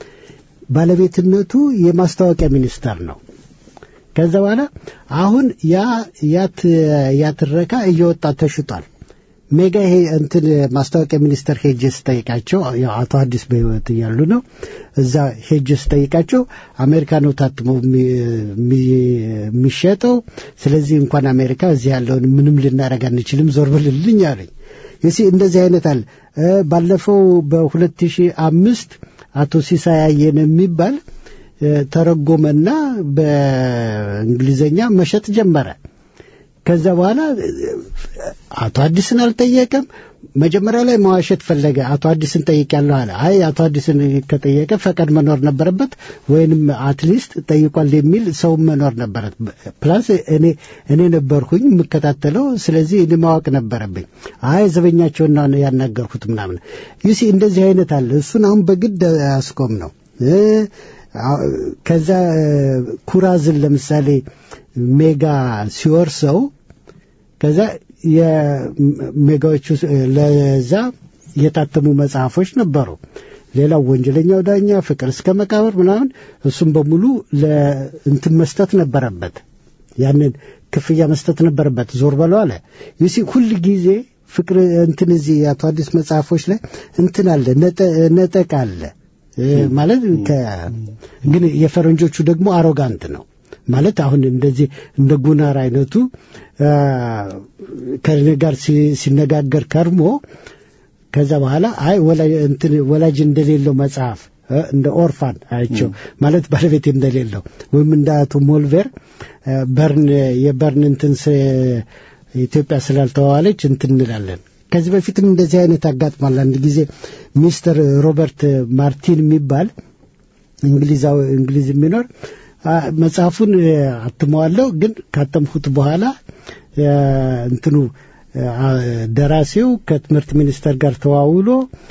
ባለቤትነቱ የማስታወቂያ ሚኒስቴር ነው። ከዛ በኋላ አሁን ያ ያት ያትረካ እየወጣ ተሽጧል። ሜጋ ይሄ እንትን ማስታወቂያ ሚኒስቴር ሄጄ ስጠይቃቸው ያው አቶ አዲስ በሕይወት እያሉ ነው። እዛ ሄጄ ስጠይቃቸው አሜሪካ ነው ታትሞ የሚ- የሚ- የሚሸጠው። ስለዚህ እንኳን አሜሪካ እዚህ ያለውን ምንም ልናደርግ አንችልም፣ ዞር ብልልኝ አለኝ። የሲ እንደዚህ አይነት አለ። እ፣ ባለፈው በሁለት ሺህ አምስት አቶ ሲሳይ አየነ የሚባል እ፣ ተረጎመና በእንግሊዘኛ መሸጥ ጀመረ። ከዛ በኋላ እ፣ አቶ አዲስን አልጠየቀም። መጀመሪያ ላይ መዋሸት ፈለገ። አቶ አዲስን ጠይቄያለሁ አለ። አይ አቶ አዲስን ከጠየቀ ፈቃድ መኖር ነበረበት፣ ወይንም አትሊስት ጠይቋል የሚል ሰው መኖር ነበረት። ፕላስ እኔ እኔ ነበርኩኝ የምከታተለው፣ ስለዚህ እኔ ማወቅ ነበረብኝ። አይ ዘበኛቸውን ነው ያናገርኩት ምናምን። ይሲ እንደዚህ አይነት አለ። እሱን አሁን በግድ አስቆም ነው እ፣ አ- ከዛ እ፣ ኩራዝን ለምሳሌ ሜጋ ሲወርሰው ከዛ የሜጋዎቹ እ፣ ለዛ የታተሙ መጽሐፎች ነበሩ። ሌላው ወንጀለኛው ዳኛ፣ ፍቅር እስከ መቃብር ምናምን እሱም በሙሉ ለእንትን መስጠት ነበረበት። ያንን ክፍያ መስጠት ነበረበት። ዞር በለው አለ። ይሲ ሁል ጊዜ ፍቅር እንትን እዚህ የአቶ አዲስ መጽሐፎች ላይ እንትን አለ ነጠ- ነጠቅ አለ እ፣ ማለት ከ- ግን የፈረንጆቹ ደግሞ አሮጋንት ነው ማለት አሁን እንደዚህ እንደ ጉናር አይነቱ አ፣ ከእኔ ጋር ሲ- ሲነጋገር ከርሞ ከዛ በኋላ አይ ወላጅ እንትን ወላጅ እንደሌለው መጽሐፍ እ፣ እንደ ኦርፋን አይቸው ማለት ባለቤት እንደሌለው ወይም እንደ አቶ ሞልቬር እ፣ በርን የበርን እንትን ስ- ኢትዮጵያ ስላልተዋዋለች እንትን እንላለን። ከዚህ በፊትም እንደዚህ አይነት አጋጥሟል። አንድ ጊዜ ሚስተር ሮበርት ማርቲን የሚባል እንግሊዛዊ እንግሊዝ የሚኖር አ፣ መጽሐፉን እ፣ አትመዋለሁ ግን ካተምሁት በኋላ እ፣ እንትኑ አ፣ ደራሲው ከትምህርት ሚኒስቴር ጋር ተዋውሎ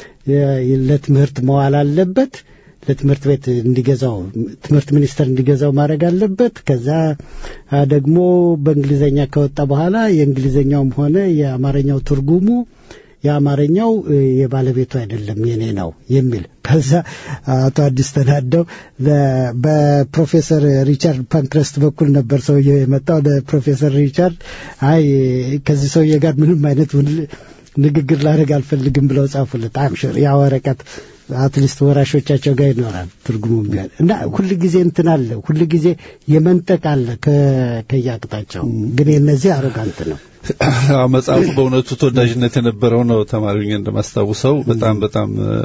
እ፣ ለትምህርት መዋል አለበት ለትምህርት ቤት እንዲገዛው ትምህርት ሚኒስቴር እንዲገዛው ማድረግ አለበት። ከዛ አ፣ ደግሞ በእንግሊዘኛ ከወጣ በኋላ የእንግሊዘኛውም ሆነ የአማርኛው ትርጉሙ የአማርኛው እ፣ የባለቤቱ አይደለም የኔ ነው የሚል ከዛ አቶ አዲስ ተናደው ለ- በፕሮፌሰር ሪቻርድ ፓንክረስት በኩል ነበር ሰውየው የመጣው ለፕሮፌሰር ሪቻርድ አይ ከዚህ ሰውዬ ጋር ምንም አይነት ውል- ንግግር ላደርግ አልፈልግም ብለው ጻፉለት አምሽር ያ ወረቀት አትሊስት ወራሾቻቸው ጋር ይኖራል ትርጉሙም ቢሆን እና ሁል ጊዜ እንትን አለ ሁል ጊዜ የመንጠቅ አለ ከ- ከየአቅጣጫው ግን የነዚህ አሮጋንት ነው አዎ፣ መጽሐፉ በእውነቱ ተወዳጅነት የነበረው ነው። ተማሪው እንደማስታውሰው በጣም በጣም እ፣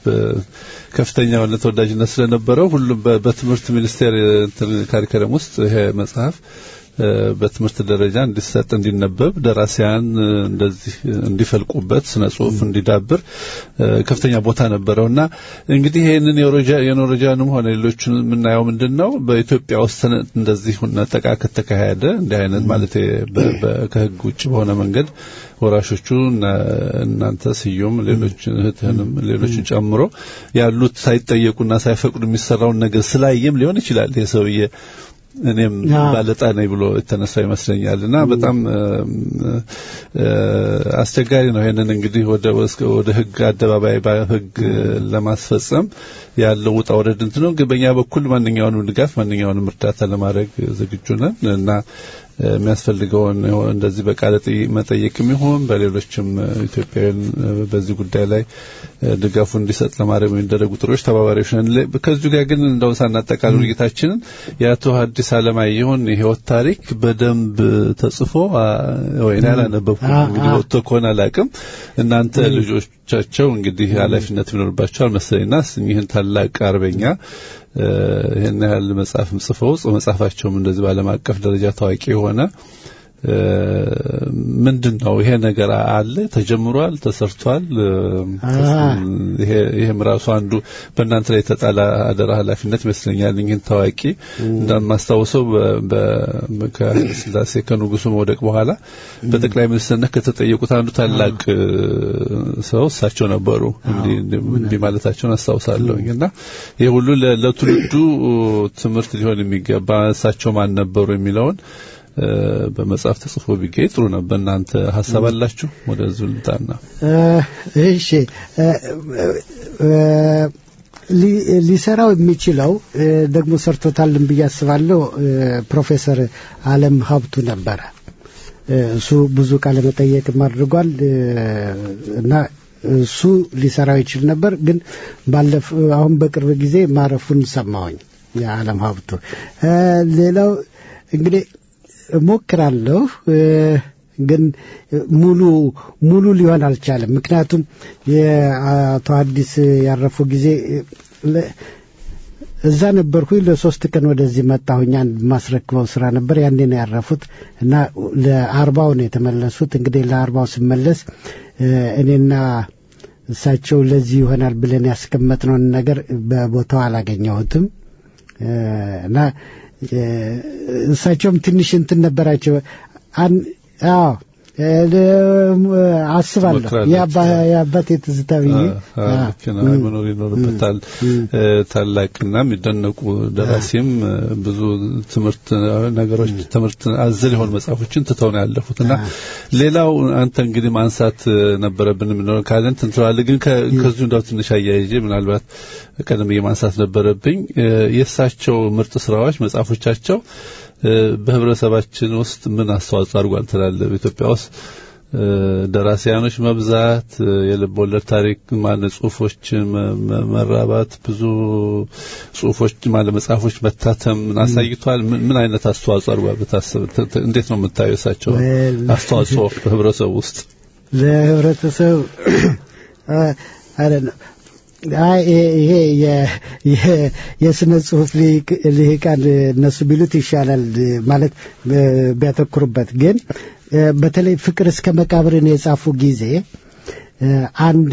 በከፍተኛ የሆነ ተወዳጅነት ስለነበረው ሁሉም በ- በትምህርት ሚኒስቴር እንትን ካሪከለም ውስጥ ይሄ መጽሐፍ እ፣ በትምህርት ደረጃ እንዲሰጥ እንዲነበብ ደራሲያን እ፣ እንደዚህ እንዲፈልቁበት ስነ ጽሁፍ እንዲዳብር እ፣ ከፍተኛ ቦታ ነበረው እና እንግዲህ ይህንን የኖረጃ- የኖረጃንም ሆነ ሌሎችን የምናየው ምንድን ነው በኢትዮጵያ ውስጥ ተነ- እንደዚህ ነጠቃ ከተካሄደ እንዲህ አይነት ማለት በ- በ- ከህግ ውጭ በሆነ መንገድ ወራሾቹ እነ- እናንተ ስዩም ሌሎች እህትህንም ሌሎችን ጨምሮ ያሉት ሳይጠየቁና ሳይፈቅዱ የሚሰራውን ነገር ስላየም ሊሆን ይችላል ይህ ሰውዬ እኔም አ። ባለጣ ነኝ ብሎ የተነሳ ይመስለኛል እና በጣም እም፣ እ፣ አስቸጋሪ ነው። ይሄንን እንግዲህ ወደ እስከ- ወደ ህግ አደባባይ በህግ ለማስፈጸም ያለው ውጣ ወረድ እንትን ነው። ግን በእኛ በኩል ማንኛውንም ድጋፍ ማንኛውንም እርዳታ ለማድረግ ዝግጁ ነን እና እ፣ የሚያስፈልገውን እንደዚህ በቃለ ጥይ- መጠየቅም ይሁን በሌሎችም እ፣ ኢትዮጵያውያን እ፣ በዚህ ጉዳይ ላይ እ፣ ድጋፉ እንዲሰጥ ለማድረግ የሚደረጉ ጥሮች ተባባሪዎች ነን። ለ- ከዚሁ ጋር ግን እንደው ሳናጠቃልል ውይይታችንን የአቶ ሐዲስ ዓለማየሁን የህይወት ታሪክ በደንብ ተጽፎ አ፣ ወይ እኔ አላነበብኩም አ- እንግዲህ አ- ወጥቶ ከሆነ አላቅም። እናንተ ልጆቻቸው እንግዲህ ኃላፊነት ይኖርባቸዋል መሰለኝና እኚህን ታላቅ አርበኛ እ፣ ይህን ያህል መጽሐፍም ጽፈው ጽ- መጽሐፋቸውም እንደዚህ በዓለም አቀፍ ደረጃ ታዋቂ የሆነ እ፣ ምንድን ነው ይሄ ነገር አለ ተጀምሯል ተሰርቷል እ፣ ይሄ ይሄም ራሱ አንዱ በእናንተ ላይ የተጣለ አደራ ኃላፊነት ይመስለኛል ይህን ታዋቂ እንደማስታውሰው በ- ከኃይለ ሥላሴ ከንጉሱ መውደቅ በኋላ በጠቅላይ ሚኒስትርነት ከተጠየቁት አንዱ ታላቅ እ፣ ሰው እሳቸው ነበሩ እንዲህ እንዲህ ማለታቸውን አስታውሳለሁ እና ይሄ ሁሉ ለ- ለትውልዱ ትምህርት ሊሆን የሚገባ እሳቸው ማን ነበሩ የሚለውን እ፣ በመጽሐፍ ተጽፎ ቢገኝ ጥሩ ነበር። እናንተ ሀሳብ አላችሁ? ወደ ዙልጣና እ፣ እሺ እ፣ እ፣ ሊ- ሊሰራው የሚችለው እ፣ ደግሞ ሰርቶታልን ብዬ አስባለሁ እ፣ ፕሮፌሰር አለም ሀብቱ ነበረ። እ፣ እሱ ብዙ ቃለ መጠየቅም አድርጓል እ፣ እና እሱ ሊሰራው ይችል ነበር። ግን ባለፈ አሁን በቅርብ ጊዜ ማረፉን ሰማሁኝ የዓለም ሀብቱ። እ፣ ሌላው እንግዲህ እሞክራለሁ እ፣ ግን ሙሉ ሙሉ ሊሆን አልቻለም። ምክንያቱም የአቶ አዲስ ያረፉ ጊዜ ለ- እዛ ነበርኩኝ። ለሶስት ቀን ወደዚህ መጣሁኝ። አንድ ማስረክበው ስራ ነበር። ያኔ ነው ያረፉት እና ለአርባው ነው የተመለሱት። እንግዲህ ለአርባው ስመለስ እ፣ እኔና እሳቸው ለዚህ ይሆናል ብለን ያስቀመጥነውን ነገር በቦታው አላገኘሁትም እ፣ እና እ፣ እሳቸውም ትንሽ እንትን ነበራቸው። አን- አዎ እ፣ ለ- አስባለሁ ትሞክራለች። የአባ- የአባቴ ትዝታ ብዬ አዎ፣ አዎ። ልክ ነው። አይ፣ መኖር ይኖርበታል። እ፣ ታላቅና የሚደነቁ ደራሲም እ፣ ብዙ ትምህርት ነገሮች ትምህርት አዘል የሆኑ መጽሐፎችን ትተው ነው ያለፉት እና ሌላው አንተ እንግዲህ ማንሳት እ፣ ነበረብን የምንለው ካለን ትንትለዋለህ። ግን ከ- ከዚሁ እንዳው ትንሽ አያይዤ ምናልባት ቀደም ብዬ ማንሳት ነበረብኝ እ፣ የእሳቸው ምርጥ ስራዎች መጽሐፎቻቸው እ፣ በህብረተሰባችን ውስጥ ምን አስተዋጽኦ አድርጓል ትላለህ? በኢትዮጵያ ውስጥ እ፣ ደራሲያኖች መብዛት እ፣ የልብ ወለድ ታሪክ ማለት ጽሁፎች መ- መ- መራባት ብዙ ጽሁፎች ማለት መጽሐፎች መታተም አሳይቷል። ምን ምን አይነት አስተዋጽኦ አድርጓል ብታስብ ተ- ተ- እንዴት ነው የምታየው እሳቸው Well- አስተዋጽኦ በህብረተሰቡ ውስጥ? ለህብረተሰብ አይደለም አይ ይሄ- ይሄ የ- የ- የስነ ጽሁፍ ሊቅ- ልሂቃን እነሱ ቢሉት ይሻላል ማለት እ፣ ቢያተኩሩበት ግን እ፣ በተለይ ፍቅር እስከ መቃብርን የጻፉ ጊዜ እ፣ አንድ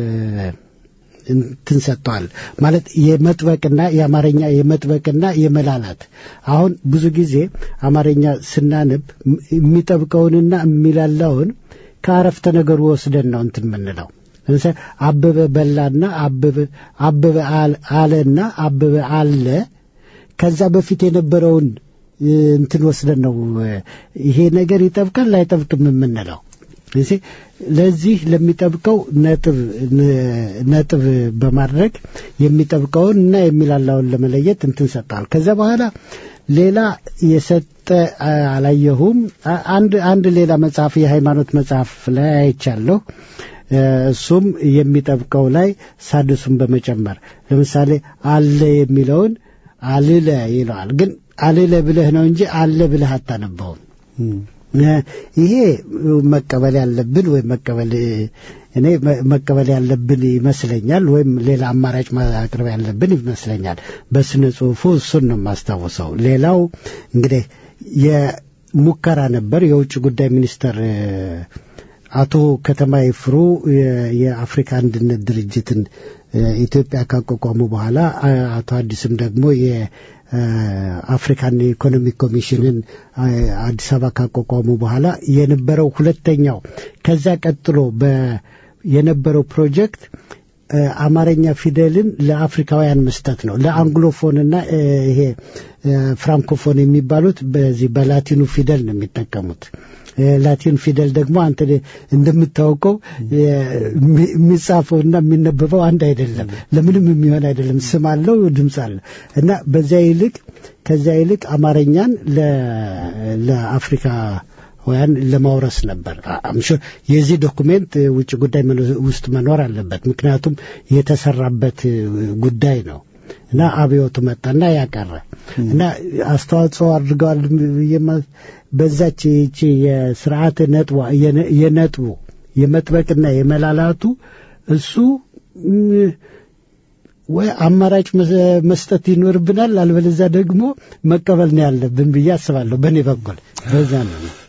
እንትን ሰጥተዋል ማለት የመጥበቅና የአማርኛ የመጥበቅና የመላላት አሁን ብዙ ጊዜ አማርኛ ስናነብ ም- የሚጠብቀውንና የሚላላውን ከአረፍተ ነገሩ ወስደን ነው እንትን የምንለው ለምሳሌ አበበ በላና አበበ አበበ አል- አለና አበበ አለ ከዛ በፊት የነበረውን እ፣ እንትን ወስደን ነው እ፣ ይሄ ነገር ይጠብቃል ላይጠብቅም የምንለው እዚህ ለዚህ ለሚጠብቀው ነጥብ ነ- ነጥብ በማድረግ የሚጠብቀውን እና የሚላላውን ለመለየት እንትን ሰጥተዋል። ከዛ በኋላ ሌላ የሰጠ አ- አላየሁም። አ- አንድ አንድ ሌላ መጽሐፍ የሃይማኖት መጽሐፍ ላይ አይቻለሁ። እ፣ እሱም የሚጠብቀው ላይ ሳድሱን በመጨመር ለምሳሌ አለ የሚለውን አልለ ይለዋል። ግን አልለ ብለህ ነው እንጂ አለ ብለህ አታነበውም። እ፣ ይሄ መቀበል ያለብን ወይም መቀበል እኔ መ- መቀበል ያለብን ይመስለኛል፣ ወይም ሌላ አማራጭ ማቅረብ ያለብን ይመስለኛል። በስነ ጽሁፉ እሱን ነው የማስታውሰው። ሌላው እንግዲህ የሙከራ ነበር የውጭ ጉዳይ ሚኒስተር እ፣ አቶ ከተማ ይፍሩ የ- የአፍሪካ አንድነት ድርጅትን እ፣ ኢትዮጵያ ካቋቋሙ በኋላ አ- አቶ አዲስም ደግሞ የአፍሪካን ኢኮኖሚክ ኮሚሽንን አ፣ አዲስ አበባ ካቋቋሙ በኋላ የነበረው ሁለተኛው ከዛ ቀጥሎ በ የነበረው ፕሮጀክት እ፣ አማርኛ ፊደልን ለአፍሪካውያን መስጠት ነው። ለአንግሎፎንና እ፣ ይሄ እ፣ ፍራንኮፎን የሚባሉት በዚህ በላቲኑ ፊደል ነው የሚጠቀሙት። እ፣ ላቲን ፊደል ደግሞ አንተ እንደምታውቀው እ፣ የሚ- የሚጻፈውና የሚነበበው አንድ አይደለም። ለምንም የሚሆን አይደለም። ስም አለው፣ ድምፅ አለው እና በዚያ ይልቅ ከዚያ ይልቅ አማርኛን ለ- ለአፍሪካ ወያን ለማውረስ ነበር። አምሹ የዚህ ዶኩሜንት እ፣ ውጭ ጉዳይ መኖ- ውስጥ መኖር አለበት። ምክንያቱም የተሰራበት እ፣ ጉዳይ ነው እና አብዮቱ መጣና ያቀረ እና አስተዋጽኦ አድርገዋል ብዬ ማ- በዛች ይቺ የስርዓተ ነጥቧ የነ- የነጥቡ የመጥበቅና የመላላቱ እሱ ም፣ ወይ አማራጭ መስ- መስጠት ይኖርብናል፣ አልበለዚያ ደግሞ መቀበል ነው ያለብን ብዬ አስባለሁ። በእኔ በኩል በዛ ነው።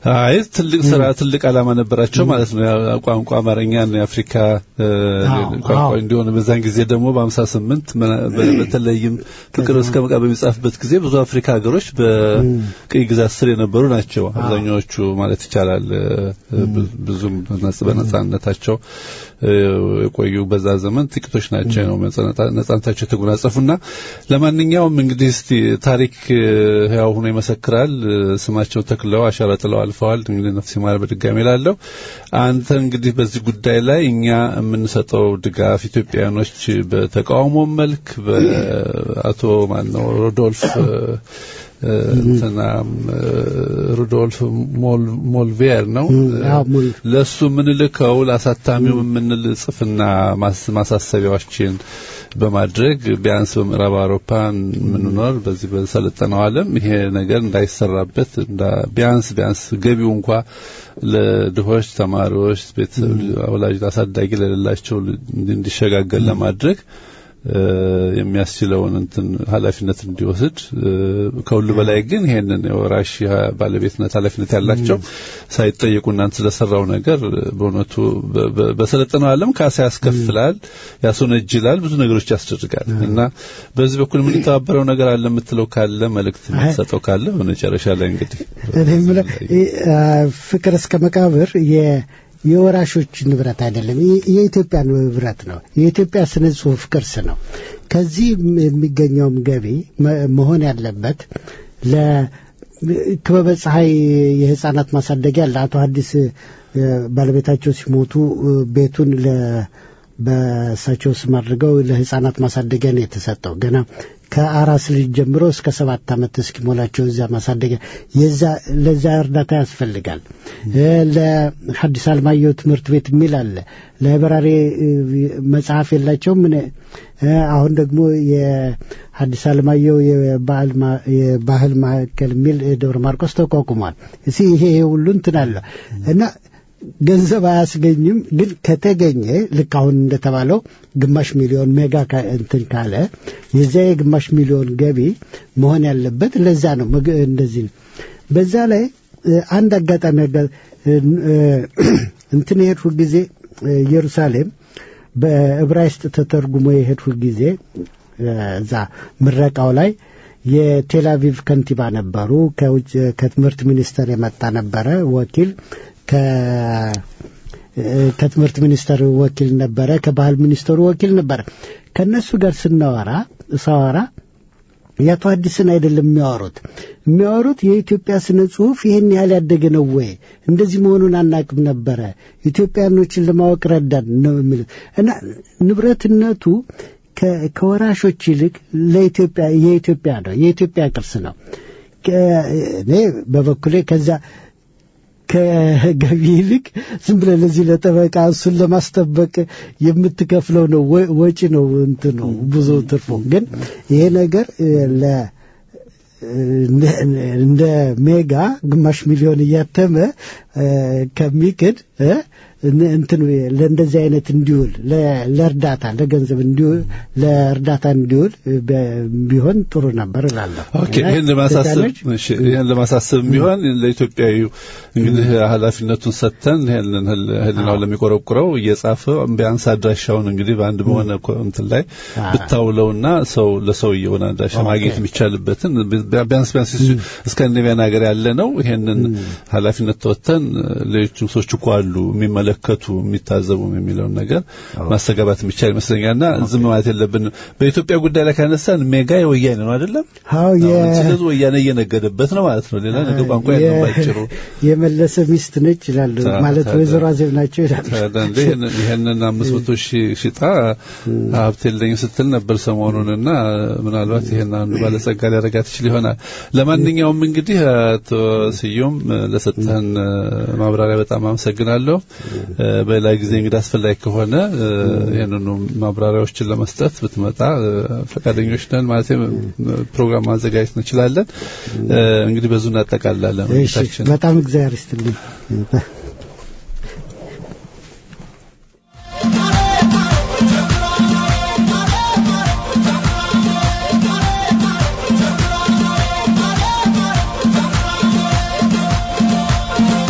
አይ ትልቅ ስራ ትልቅ ዓላማ ነበራቸው ማለት ነው። ያ ቋንቋ አማርኛን የአፍሪካ እ፣ አዎ፣ ቋንቋ አዎ። እንዲሆን በዛን ጊዜ ደግሞ በ58 በተለይም ፍቅር እስከ መቃብር በሚጻፍበት ጊዜ ብዙ አፍሪካ ሀገሮች በቅኝ ግዛት ስር የነበሩ ናቸው። አብዛኛዎቹ ማለት ይቻላል እ፣ ብዙ- ብዙም በነጻ- በነጻነታቸው እ፣ የቆዩ በዛ ዘመን ጥቂቶች ናቸው ነው ነጻነታ- ነጻነታቸው የተጎናጸፉና ለማንኛውም እንግዲህ እስቲ ታሪክ እ፣ ህያው ሆኖ ይመሰክራል። እ፣ ስማቸውን ተክለው አሻራ ጥለው አልፈዋል። እንግዲህ ነፍስ ይማር በድጋሚ ላለው አንተ እንግዲህ በዚህ ጉዳይ ላይ እኛ የምንሰጠው ድጋፍ ኢትዮጵያውያኖች በተቃውሞ መልክ በአቶ ማነው ሮዶልፍ እ፣ እ፣ እንትናም እ፣ ሩዶልፍ ሞል- ሞልቬር ነው አዎ፣ ሞል ለሱ የምንልከው ለአሳታሚው የምንል ጽፍና ማስ- ማሳሰቢያዎችን በማድረግ ቢያንስ በምዕራብ አውሮፓ የምንኖር በዚህ በሰለጠነው ዓለም ይሄ ነገር እንዳይሰራበት እንዳ- ቢያንስ ቢያንስ ገቢው እንኳ ለድሆች ተማሪዎች፣ ቤተሰብ ወላጅ አሳዳጊ ለሌላቸው እንዲሸጋገር ለማድረግ እ፣ የሚያስችለውን እንትን ኃላፊነት እንዲወስድ እ፣ ከሁሉ በላይ ግን ይሄንን የወራሽ ባለቤትነት ኃላፊነት ያላቸው ሳይጠየቁ እናንተ ስለሰራው ነገር በእውነቱ በ- በ- በሰለጠነው ዓለም ካሳ ያስከፍላል፣ ያስወነጅላል፣ ብዙ ነገሮች ያስደርጋል እና በዚህ በኩል የምንተባበረው ነገር አለ የምትለው ካለ መልእክት የምትሰጠው ካለ በመጨረሻ ላይ እንግዲህ እኔ የምለው ይ- አ፣ ፍቅር እስከ መቃብር የ- የወራሾች ንብረት አይደለም፣ የ- የኢትዮጵያ ንብረት ነው። የኢትዮጵያ ስነ ጽሁፍ ቅርስ ነው። ከዚህ ም- የሚገኘውም ገቢ መ- መሆን ያለበት ለክበበ ፀሐይ የህፃናት ማሳደጊያ ለአቶ ሐዲስ እ፣ ባለቤታቸው ሲሞቱ እ፣ ቤቱን ለ በእሳቸው ስም አድርገው ለህፃናት ማሳደጊያ ነው የተሰጠው። ገና ከአራስ ልጅ ጀምሮ እስከ ሰባት ዓመት እስኪሞላቸው እዛ ማሳደጊያ የዛ ለዛ እርዳታ ያስፈልጋል። እ፣ ለሐዲስ አለማየሁ ትምህርት ቤት የሚል አለ። ላይብራሪ እ፣ መጽሐፍ የላቸውም። ምን እ፣ አሁን ደግሞ የሐዲስ አለማየሁ የባህል ማ- የባህል ማዕከል የሚል ደብረ ማርቆስ ተቋቁሟል። እሲ ይሄ ይሄ ሁሉ እንትን አለ እና ገንዘብ አያስገኝም። ግን ከተገኘ ልክ አሁን እንደተባለው ግማሽ ሚሊዮን ሜጋ ካ- እንትን ካለ የዚያ የግማሽ ሚሊዮን ገቢ መሆን ያለበት ለዛ ነው። መግ- እንደዚህ ነው። በዛ ላይ እ፣ አንድ አጋጣሚ አጋ- እ፣ እ፣ እንትን የሄድሁ ጊዜ እ፣ ኢየሩሳሌም በዕብራይስጥ ተተርጉሞ የሄድሁ ጊዜ እ፣ እዛ ምረቃው ላይ የቴል አቪቭ ከንቲባ ነበሩ። ከውጭ ከትምህርት ሚኒስቴር የመጣ ነበረ ወኪል ከ ከትምህርት ሚኒስቴር ወኪል ነበረ፣ ከባህል ሚኒስቴሩ ወኪል ነበረ። ከነሱ ጋር ስናወራ ሳወራ የአቶ አዲስን አይደለም የሚያወሩት የሚያወሩት የኢትዮጵያ ስነ ጽሁፍ ይህን ያህል ያደገ ነው ወይ እንደዚህ መሆኑን አናቅም ነበረ ኢትዮጵያኖችን ለማወቅ ረዳን ነው የሚሉት እና ንብረትነቱ ከ- ከወራሾች ይልቅ ለኢትዮጵያ የኢትዮጵያ ነው የኢትዮጵያ ቅርስ ነው ከ- እኔ በበኩሌ ከዛ ከገቢ ይልቅ ዝም ብለህ ለዚህ ለጠበቃ እሱን ለማስጠበቅ የምትከፍለው ነው ወ- ወጪ ነው እንትን ነው ብዙ ትርፉ። ግን ይሄ ነገር እ፣ ለ እንደ- እንደ ሜጋ ግማሽ ሚሊዮን እያተመ እ፣ ከሚክድ እ፣ እን- እንትን ለእንደዚህ አይነት እንዲውል ለ- ለእርዳታ ለገንዘብ እንዲውል ለእርዳታ እንዲውል እ፣ በ- ቢሆን ጥሩ ነበር እላለሁ። ኦኬ እና ይህን ለማሳሰብ ኢትዮጵያኖች እሺ ይህን ለማሳሰብ ቢሆን ለኢትዮጵያዊ እንግዲህ ኃላፊነቱን ሰጥተን ይህንን ህል- ህሊናው ለሚቆረቁረው እየጻፈ ቢያንስ አድራሻውን እንግዲህ በአንድ በሆነ ኮ- እንትን ላይ አዎ። ብታውለውና ሰው ለሰውየውን አድራሻ ኦኬ። ማግኘት የሚቻልበትን ቢ- ቢያንስ ቢያንስ እስካንዲኔቪያን ሀገር ያለ ነው ይሄንን ኃላፊነት ተወጥተን ሌሎችም ሰዎች እኮ አሉ የሚመለከቱ የሚታዘቡ የሚለውን ነገር ማስተጋባት የሚቻል ይመስለኛልና ዝም ማለት የለብን። በኢትዮጵያ ጉዳይ ላይ ካነሳን ሜጋ የወያኔ ነው አይደለም? አዎ የ- ስለዚህ ወያኔ እየነገደበት ነው ማለት ነው። ሌላ ነገር ቋንቋ የለም ባጭሩ። የመለሰ ሚስት ነች ይላሉ። ታ- ማለት ታዲያ- ወይዘሮ አዜብ ናቸው ይላሉ። አንዳንዴ ይህንን- ይህንን አምስት መቶ ሺህ ሽጣ ሀብት የለኝም ስትል ነበር ሰሞኑንና ምናልባት ይህን አንዱ ባለጸጋ ሊያደርጋት ይችል ይሆናል። ለማንኛውም እንግዲህ አቶ ስዩም ለሰጠህን ማብራሪያ በጣም አመሰግናለሁ። በሌላ ጊዜ እንግዲህ አስፈላጊ ከሆነ ይህንኑ ማብራሪያዎችን ለመስጠት ብትመጣ ፈቃደኞች ነን። ማለት ፕሮግራም ማዘጋጀት እንችላለን። እንግዲህ በዙ እናጠቃላለን እሺ፣ ውይይታችን። በጣም እግዚአብሔር ይስጥልኝ። Thank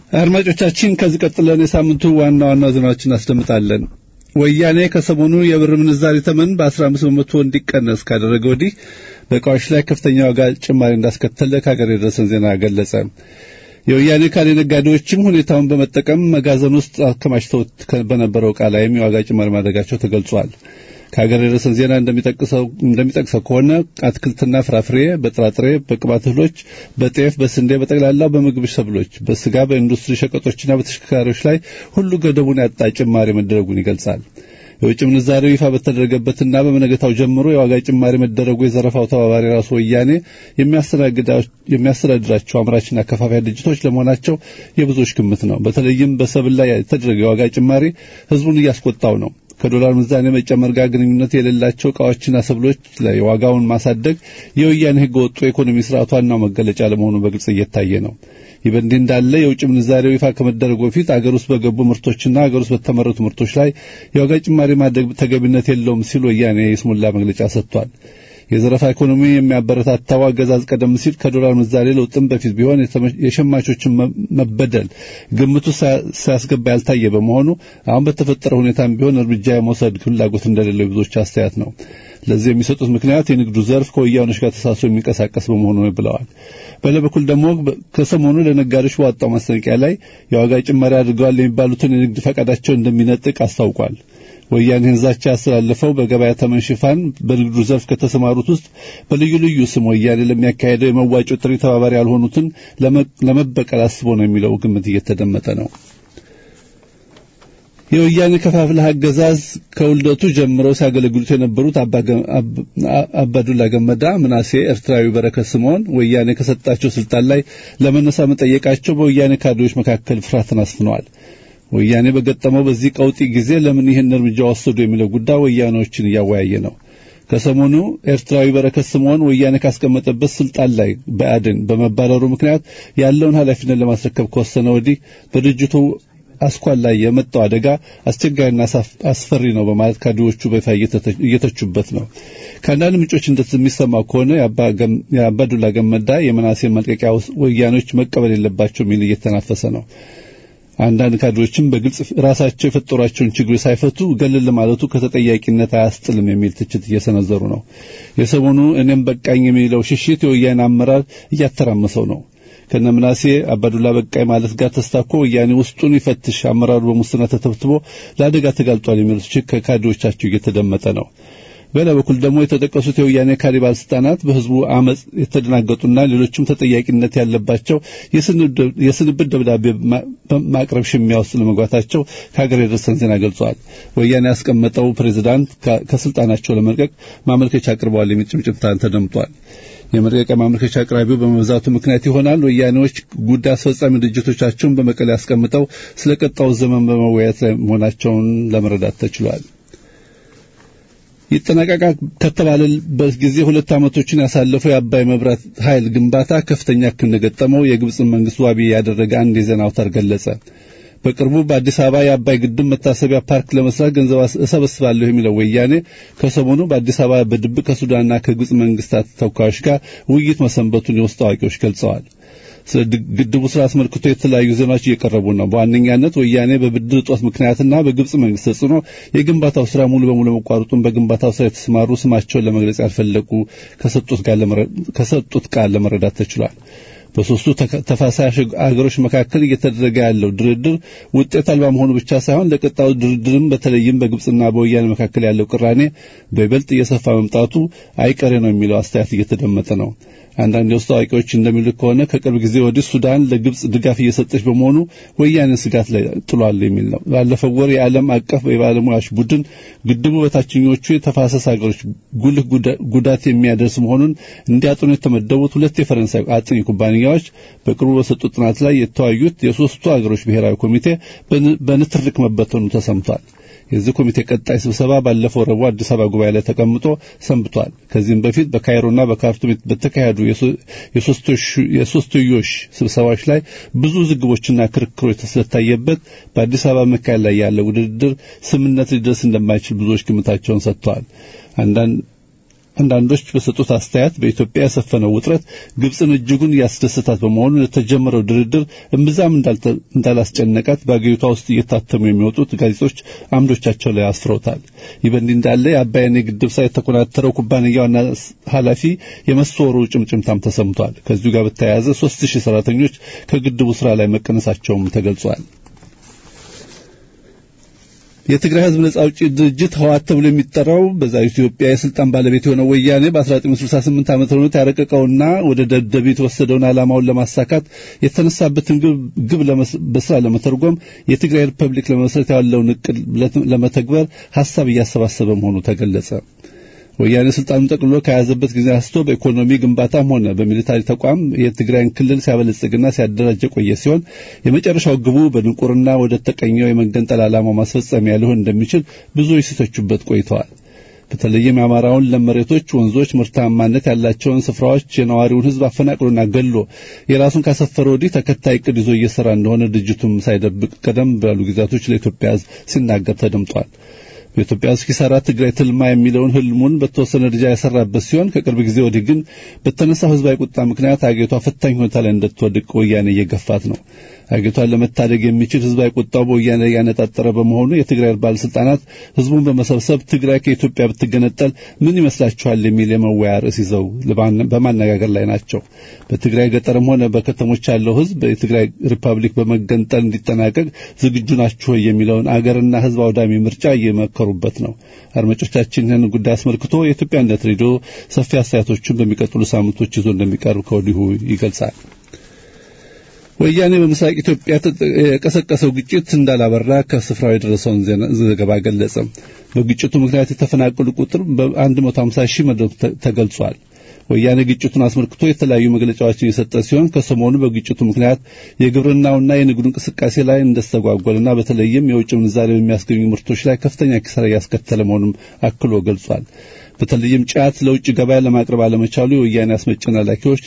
አድማጮቻችን ከዚህ ቀጥለን የሳምንቱ ዋና ዋና ዜናዎችን እናስደምጣለን። ወያኔ ከሰሞኑ የብር ምንዛሪ ተመን በ15 በመቶ እንዲቀነስ ካደረገ ወዲህ በእቃዎች ላይ ከፍተኛ ዋጋ ጭማሪ እንዳስከተለ ከሀገር የደረሰን ዜና ገለጸ። የወያኔ ካሌ ነጋዴዎችም ሁኔታውን በመጠቀም መጋዘን ውስጥ አከማችተውት በነበረው ዕቃ ላይም የዋጋ ጭማሪ ማድረጋቸው ተገልጿል። ከሀገር የደረሰን ዜና እንደሚጠቅሰው ከሆነ አትክልትና ፍራፍሬ፣ በጥራጥሬ፣ በቅባት እህሎች፣ በጤፍ፣ በስንዴ፣ በጠቅላላው በምግብ ሰብሎች፣ በስጋ፣ በኢንዱስትሪ ሸቀጦችና በተሽከርካሪዎች ላይ ሁሉ ገደቡን ያጣ ጭማሪ መደረጉን ይገልጻል። የውጭ ምንዛሬው ይፋ በተደረገበትና በመነገታው ጀምሮ የዋጋ ጭማሪ መደረጉ የዘረፋው ተባባሪ ራሱ ወያኔ የሚያስተዳድራቸው አምራችና ከፋፋይ ድርጅቶች ለመሆናቸው የብዙዎች ግምት ነው። በተለይም በሰብል ላይ የተደረገ የዋጋ ጭማሪ ህዝቡን እያስቆጣው ነው። ከዶላር ምንዛሬ መጨመር ጋር ግንኙነት የሌላቸው እቃዎችና ሰብሎች ላይ ዋጋውን ማሳደግ የወያኔ ህገ ወጡ የኢኮኖሚ ስርዓት ዋናው መገለጫ ለመሆኑ በግልጽ እየታየ ነው። ይህ በእንዲህ እንዳለ የውጭ ምንዛሬው ይፋ ከመደረጉ በፊት አገር ውስጥ በገቡ ምርቶችና አገር ውስጥ በተመረቱ ምርቶች ላይ የዋጋ ጭማሪ ማድረግ ተገቢነት የለውም ሲል ወያኔ የስሙላ መግለጫ ሰጥቷል። የዘረፋ ኢኮኖሚ የሚያበረታታው አገዛዝ ቀደም ሲል ከዶላር ምንዛሬ ለውጥም በፊት ቢሆን የሸማቾችን መበደል ግምቱ ሳያስገባ ያልታየ በመሆኑ አሁን በተፈጠረ ሁኔታም ቢሆን እርምጃ የመውሰድ ፍላጎት እንደሌለው የብዙዎች አስተያየት ነው። ለዚህ የሚሰጡት ምክንያት የንግዱ ዘርፍ ከወያኖች ጋር ተሳስሮ የሚንቀሳቀስ በመሆኑ ነው ብለዋል። በሌላ በኩል ደግሞ ከሰሞኑ ለነጋዴዎች በወጣው ማስጠንቀቂያ ላይ የዋጋ ጭማሪ አድርገዋል የሚባሉትን የንግድ ፈቃዳቸው እንደሚነጥቅ አስታውቋል። ወያኔ ዛቻ ያስተላለፈው በገበያ ተመን ሽፋን በንግዱ ዘርፍ ከተሰማሩት ውስጥ በልዩ ልዩ ስም ወያኔ ለሚያካሄደው የመዋጮ ጥሪ ተባባሪ ያልሆኑትን ለመበቀል አስቦ ነው የሚለው ግምት እየተደመጠ ነው። የወያኔ ከፋፍለህ አገዛዝ ከውልደቱ ጀምረው ሲያገለግሉት የነበሩት አባዱላ ገመዳ፣ ምናሴ፣ ኤርትራዊ በረከት ስምዖን ወያኔ ከሰጣቸው ስልጣን ላይ ለመነሳ መጠየቃቸው በወያኔ ካድሬዎች መካከል ፍርሃትን አስፍነዋል። ወያኔ በገጠመው በዚህ ቀውጢ ጊዜ ለምን ይህን እርምጃ ወሰዱ የሚለው ጉዳይ ወያኔዎችን እያወያየ ነው። ከሰሞኑ ኤርትራዊ በረከት ስምዖን ወያኔ ካስቀመጠበት ስልጣን ላይ በአድን በመባረሩ ምክንያት ያለውን ኃላፊነት ለማስረከብ ከወሰነ ወዲህ በድርጅቱ አስኳል ላይ የመጣው አደጋ አስቸጋሪና አስፈሪ ነው በማለት ካድሬዎቹ በይፋ እየተቹበት ነው። ከአንዳንድ ምንጮች እንደሚሰማው ከሆነ የአባዱላ ገመዳ የመናሴን መልቀቂያ ወያኔዎች መቀበል የለባቸው የሚል እየተናፈሰ ነው። አንዳንድ ካድሬዎችም በግልጽ ራሳቸው የፈጠሯቸውን ችግሮች ሳይፈቱ ገለል ማለቱ ከተጠያቂነት አያስጥልም የሚል ትችት እየሰነዘሩ ነው። የሰሞኑ እኔም በቃኝ የሚለው ሽሽት የወያኔ አመራር እያተራመሰው ነው። ከነምናሴ አባዱላ በቃይ ማለት ጋር ተስታኮ ወያኔ ውስጡን ይፈትሽ፣ አመራሩ በሙስና ተተብትቦ ለአደጋ ተጋልጧል የሚሉት ትችት ከካድሬዎቻቸው እየተደመጠ ነው። በሌላ በኩል ደግሞ የተጠቀሱት የወያኔ ካድሬ ባለስልጣናት በህዝቡ አመፅ የተደናገጡና ሌሎችም ተጠያቂነት ያለባቸው የስንብት ደብዳቤ ማቅረብ ሽሚያ ውስጥ ለመግባታቸው ከሀገር የደረሰን ዜና ገልጸዋል። ወያኔ ያስቀመጠው ፕሬዚዳንት ከስልጣናቸው ለመልቀቅ ማመልከቻ አቅርበዋል የሚል ጭምጭምታን ተደምጧል። የመልቀቂያ ማመልከቻ አቅራቢው በመብዛቱ ምክንያት ይሆናል ወያኔዎች ጉዳይ አስፈጻሚ ድርጅቶቻቸውን በመቀሌ ያስቀምጠው ስለ ቀጣው ዘመን በመወያየት ላይ መሆናቸውን ለመረዳት ተችሏል። ይጠናቀቃል ከተባለበት ጊዜ ሁለት ዓመቶችን ያሳለፈው የአባይ መብራት ኃይል ግንባታ ከፍተኛ እክል እንደገጠመው የግብፅን መንግስት ዋቢ ያደረገ አንድ የዜና አውታር ገለጸ። በቅርቡ በአዲስ አበባ የአባይ ግድብ መታሰቢያ ፓርክ ለመስራት ገንዘብ እሰበስባለሁ የሚለው ወያኔ ከሰሞኑ በአዲስ አበባ በድብቅ ከሱዳንና ከግብፅ መንግስታት ተወካዮች ጋር ውይይት መሰንበቱን የውስጥ አዋቂዎች ገልጸዋል። ስለ ግድቡ ስራ አስመልክቶ የተለያዩ ዜናዎች እየቀረቡ ነው። በዋነኛነት ወያኔ በብድር እጦት ምክንያትና በግብፅ መንግስት ተጽዕኖ የግንባታው ስራ ሙሉ በሙሉ መቋረጡን በግንባታው ስራ የተሰማሩ ስማቸውን ለመግለጽ ያልፈለጉ ከሰጡት ቃል ለመረዳት ተችሏል። በሶስቱ ተፋሳሽ አገሮች መካከል እየተደረገ ያለው ድርድር ውጤት አልባ መሆኑ ብቻ ሳይሆን ለቀጣዩ ድርድርም በተለይም በግብፅና በወያኔ መካከል ያለው ቅራኔ በይበልጥ እየሰፋ መምጣቱ አይቀሬ ነው የሚለው አስተያየት እየተደመጠ ነው። አንዳንድ የውስጥ አዋቂዎች እንደሚሉት ከሆነ ከቅርብ ጊዜ ወዲህ ሱዳን ለግብፅ ድጋፍ እየሰጠች በመሆኑ ወያኔን ስጋት ላይ ጥሏል የሚል ነው። ባለፈው ወር የዓለም አቀፍ የባለሙያዎች ቡድን ግድቡ በታችኞቹ የተፋሰስ ሀገሮች ጉልህ ጉዳት የሚያደርስ መሆኑን እንዲያጥኑ የተመደቡት ሁለት የፈረንሳይ አጥኚ ኩባንያዎች በቅርቡ በሰጡት ጥናት ላይ የተወያዩት የሶስቱ ሀገሮች ብሔራዊ ኮሚቴ በንትርክ መበተኑ ተሰምቷል። የዚህ ኮሚቴ ቀጣይ ስብሰባ ባለፈው ረቡዕ አዲስ አበባ ጉባኤ ላይ ተቀምጦ ሰንብቷል። ከዚህም በፊት በካይሮና በካርቱም በተካሄዱ የሶስትዮሽ ስብሰባዎች ላይ ብዙ ዝግቦችና ክርክሮች ስለታየበት በአዲስ አበባ መካሄድ ላይ ያለው ውድድር ስምነት ሊደርስ እንደማይችል ብዙዎች ግምታቸውን ሰጥተዋል። አንዳንድ አንዳንዶች በሰጡት አስተያየት በኢትዮጵያ የሰፈነው ውጥረት ግብፅን እጅጉን ያስደስታት በመሆኑ ለተጀመረው ድርድር እምብዛም እንዳላስጨነቃት በአገሪቷ ውስጥ እየታተሙ የሚወጡት ጋዜጦች አምዶቻቸው ላይ አስፍረውታል። ይህ በእንዲህ እንዳለ የአባይን የግድብ ስራ የተኮናተረው ኩባንያ ዋና ኃላፊ የመሰወሩ ጭምጭምታም ተሰምቷል። ከዚሁ ጋር በተያያዘ ሶስት ሺህ ሰራተኞች ከግድቡ ስራ ላይ መቀነሳቸውም ተገልጿል። የትግራይ ህዝብ ነጻ አውጪ ድርጅት ህወሓት ተብሎ የሚጠራው በዛ ኢትዮጵያ የስልጣን ባለቤት የሆነው ወያኔ በ1968 ዓመተ ምህረት ያረቀቀውና ወደ ደደብ የተወሰደውን ዓላማውን ለማሳካት የተነሳበትን ግብ በስራ ለመተርጎም የትግራይ ሪፐብሊክ ለመመስረት ያለውን እቅድ ለመተግበር ሀሳብ እያሰባሰበ መሆኑ ተገለጸ። ወያኔ ስልጣኑን ጠቅልሎ ከያዘበት ጊዜ አንስቶ በኢኮኖሚ ግንባታም ሆነ በሚሊታሪ ተቋም የትግራይን ክልል ሲያበለጽግና ሲያደራጅ የቆየ ሲሆን የመጨረሻው ግቡ በድንቁርና ወደ ተቀኘው የመገንጠል ዓላማው ማስፈጸሚያ ሊሆን እንደሚችል ብዙዎች ሲተቹበት ቆይተዋል። በተለይም የአማራውን ለም መሬቶች፣ ወንዞች፣ ምርታማነት ያላቸውን ስፍራዎች የነዋሪውን ህዝብ አፈናቅሎና ገሎ የራሱን ካሰፈረ ወዲህ ተከታይ እቅድ ይዞ እየሰራ እንደሆነ ድርጅቱም ሳይደብቅ ቀደም ባሉ ጊዜያቶች ለኢትዮጵያ ህዝብ ሲናገር ተደምጧል። በኢትዮጵያ ውስጥ ኪሳራ ትግራይ ትልማ የሚለውን ህልሙን በተወሰነ ደረጃ ያሰራበት ሲሆን ከቅርብ ጊዜ ወዲህ ግን በተነሳው ህዝባዊ ቁጣ ምክንያት አገሪቷ ፈታኝ ሁኔታ ላይ እንድትወድቅ ወያኔ እየገፋት ነው። አገሪቷን ለመታደግ የሚችል ህዝባዊ ቁጣው በወያኔ ላይ ያነጣጠረ በመሆኑ የትግራይ ባለስልጣናት ህዝቡን በመሰብሰብ ትግራይ ከኢትዮጵያ ብትገነጠል ምን ይመስላችኋል የሚል የመወያ ርዕስ ይዘው በማነጋገር ላይ ናቸው። በትግራይ ገጠርም ሆነ በከተሞች ያለው ህዝብ የትግራይ ሪፐብሊክ በመገንጠል እንዲጠናቀቅ ዝግጁ ናችሁ የሚለውን አገርና ህዝብ አውዳሚ ምርጫ እየመከሩበት ነው። አድማጮቻችን ይህን ጉዳይ አስመልክቶ የኢትዮጵያ አንድነት ሬዲዮ ሰፊ አስተያየቶችን በሚቀጥሉ ሳምንቶች ይዞ እንደሚቀርብ ከወዲሁ ይገልጻል። ወያኔ በምስራቅ ኢትዮጵያ የቀሰቀሰው ግጭት እንዳላበራ ከስፍራው የደረሰውን ዘገባ ገለጸ። በግጭቱ ምክንያት የተፈናቀሉ ቁጥር በ150 ሺህ መድረሱ ተገልጿል። ወያኔ ግጭቱን አስመልክቶ የተለያዩ መግለጫዎችን የሰጠ ሲሆን ከሰሞኑ በግጭቱ ምክንያት የግብርናውና የንግዱ እንቅስቃሴ ላይ እንደስተጓጎልና በተለይም የውጭ ምንዛሬ በሚያስገኙ ምርቶች ላይ ከፍተኛ ኪሳራ እያስከተለ መሆኑን አክሎ ገልጿል። በተለይም ጫት ለውጭ ገበያ ለማቅረብ አለመቻሉ የወያኔ አስመጭና ላኪዎች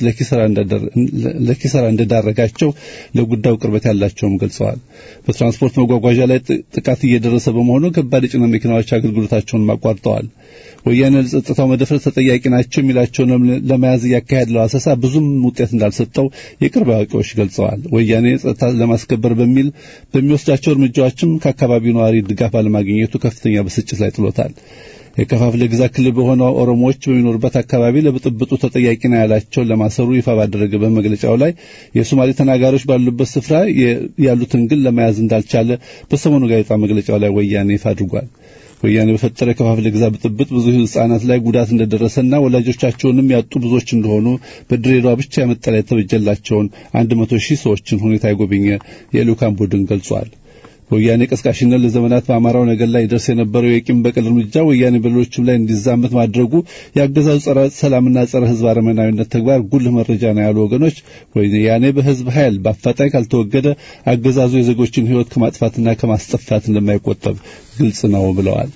ለኪሳራ እንደዳረጋቸው ለጉዳዩ ቅርበት ያላቸውም ገልጸዋል። በትራንስፖርት መጓጓዣ ላይ ጥቃት እየደረሰ በመሆኑ ከባድ የጭነት መኪናዎች አገልግሎታቸውን አቋርጠዋል። ወያኔ ለጸጥታው መደፍረስ ተጠያቂ ናቸው የሚላቸውን ለመያዝ እያካሄድለው አሰሳ ብዙም ውጤት እንዳልሰጠው የቅርብ አዋቂዎች ገልጸዋል። ወያኔ ጸጥታ ለማስከበር በሚል በሚወስዳቸው እርምጃዎችም ከአካባቢው ነዋሪ ድጋፍ አለማግኘቱ ከፍተኛ ብስጭት ላይ ጥሎታል። የከፋፍለ ግዛት ክልል በሆነው ኦሮሞዎች በሚኖሩበት አካባቢ ለብጥብጡ ተጠያቂ ነው ያላቸውን ለማሰሩ ይፋ ባደረገ በመግለጫው ላይ የሶማሌ ተናጋሪዎች ባሉበት ስፍራ ያሉትን ግን ለመያዝ እንዳልቻለ በሰሞኑ ጋዜጣ መግለጫው ላይ ወያኔ ይፋ አድርጓል። ወያኔ በፈጠረ ከፋፍለ ግዛት ብጥብጥ ብዙ ሕጻናት ላይ ጉዳት እንደደረሰና ወላጆቻቸውንም ያጡ ብዙዎች እንደሆኑ በድሬዳዋ ብቻ መጠለያ የተበጀላቸውን አንድ መቶ ሺህ ሰዎችን ሁኔታ የጎበኘ የልዑካን ቡድን ገልጿል። በወያኔ ቀስቃሽነት ለዘመናት በአማራው ነገር ላይ ደርስ የነበረው የቂም በቀል እርምጃ ወያኔ በሌሎችም ላይ እንዲዛመት ማድረጉ የአገዛዙ ጸረ ሰላምና ጸረ ሕዝብ አረመናዊነት ተግባር ጉልህ መረጃ ነው ያሉ ወገኖች ወያኔ በሕዝብ ኃይል በአፋጣኝ ካልተወገደ አገዛዙ የዜጎችን ሕይወት ከማጥፋትና ከማስጠፋት እንደማይቆጠብ ግልጽ ነው ብለዋል።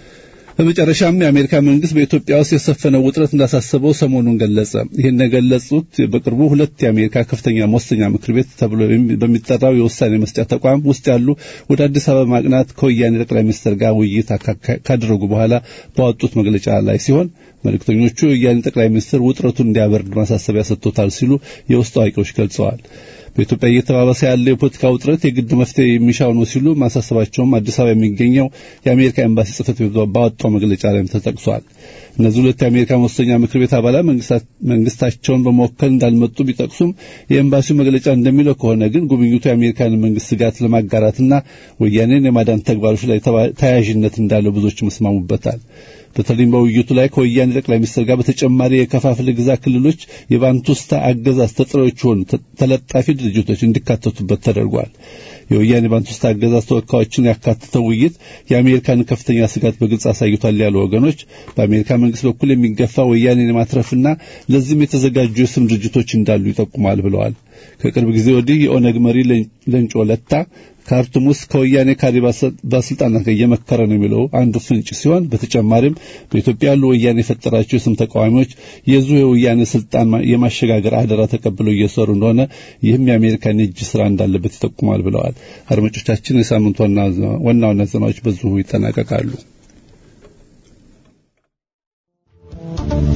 በመጨረሻም የአሜሪካ መንግስት በኢትዮጵያ ውስጥ የሰፈነው ውጥረት እንዳሳሰበው ሰሞኑን ገለጸ። ይህን የገለጹት በቅርቡ ሁለት የአሜሪካ ከፍተኛ መወሰኛ ምክር ቤት ተብሎ በሚጠራው የውሳኔ መስጫ ተቋም ውስጥ ያሉ ወደ አዲስ አበባ ማቅናት ከወያኔ ጠቅላይ ሚኒስትር ጋር ውይይት ካደረጉ በኋላ ባወጡት መግለጫ ላይ ሲሆን መልእክተኞቹ የወያኔ ጠቅላይ ሚኒስትር ውጥረቱን እንዲያበርድ ማሳሰቢያ ሰጥቶታል ሲሉ የውስጥ አዋቂዎች ገልጸዋል። በኢትዮጵያ እየተባባሰ ያለው የፖለቲካ ውጥረት የግድ መፍትሄ የሚሻው ነው ሲሉ ማሳሰባቸውም አዲስ አበባ የሚገኘው የአሜሪካ ኤምባሲ ጽሕፈት ቤት ባወጣው መግለጫ ላይም ተጠቅሷል። እነዚህ ሁለት የአሜሪካ መወሰኛ ምክር ቤት አባላት መንግስታቸውን በመወከል እንዳልመጡ ቢጠቅሱም የኤምባሲው መግለጫ እንደሚለው ከሆነ ግን ጉብኝቱ የአሜሪካን መንግስት ስጋት ለማጋራትና ወያኔን የማዳን ተግባሮች ላይ ተያያዥነት እንዳለው ብዙዎች መስማሙበታል። በተለይም በውይይቱ ላይ ከወያኔ ጠቅላይ ሚኒስትር ጋር በተጨማሪ የከፋፍለ ግዛት ክልሎች የባንቱስታ አገዛዝ ተጠሪዎች የሆኑ ተለጣፊ ድርጅቶች እንዲካተቱበት ተደርጓል። የወያኔ ባንቱስታ አገዛዝ ተወካዮችን ያካተተው ውይይት የአሜሪካን ከፍተኛ ስጋት በግልጽ አሳይቷል ያሉ ወገኖች በአሜሪካ መንግስት በኩል የሚገፋ ወያኔን የማትረፍና ለዚህም የተዘጋጁ የስም ድርጅቶች እንዳሉ ይጠቁማል ብለዋል። ከቅርብ ጊዜ ወዲህ የኦነግ መሪ ለንጮ ለታ ካርቱም ውስጥ ከወያኔ ካድሬ ባለስልጣናት ጋር እየመከረ ነው የሚለው አንዱ ፍንጭ ሲሆን በተጨማሪም በኢትዮጵያ ያሉ ወያኔ የፈጠራቸው የስም ተቃዋሚዎች የዙ የወያኔ ስልጣን የማሸጋገር አደራ ተቀብለው እየሰሩ እንደሆነ ይህም የአሜሪካን የእጅ ስራ እንዳለበት ይጠቁማል ብለዋል። አድማጮቻችን የሳምንቱ ዋና ዋና ዜናዎች በዚሁ ይጠናቀቃሉ።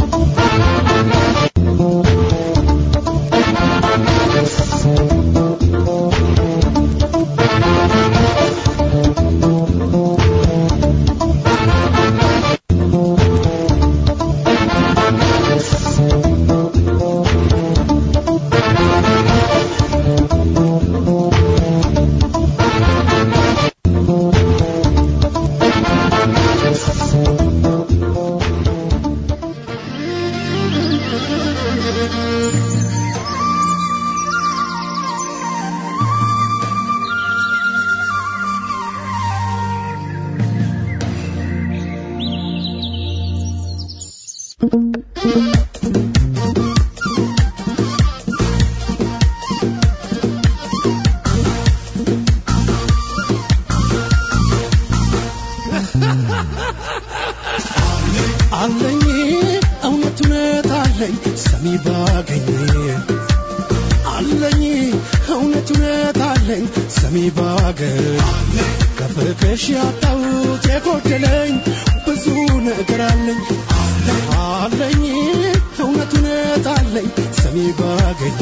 አለኝ ሰሚ ባገር ከፍቅሽ ያጣሁት የጎደለኝ ብዙ ነገር አለኝ አለኝ እውነት እውነት አለኝ ሰሚ ባገኝ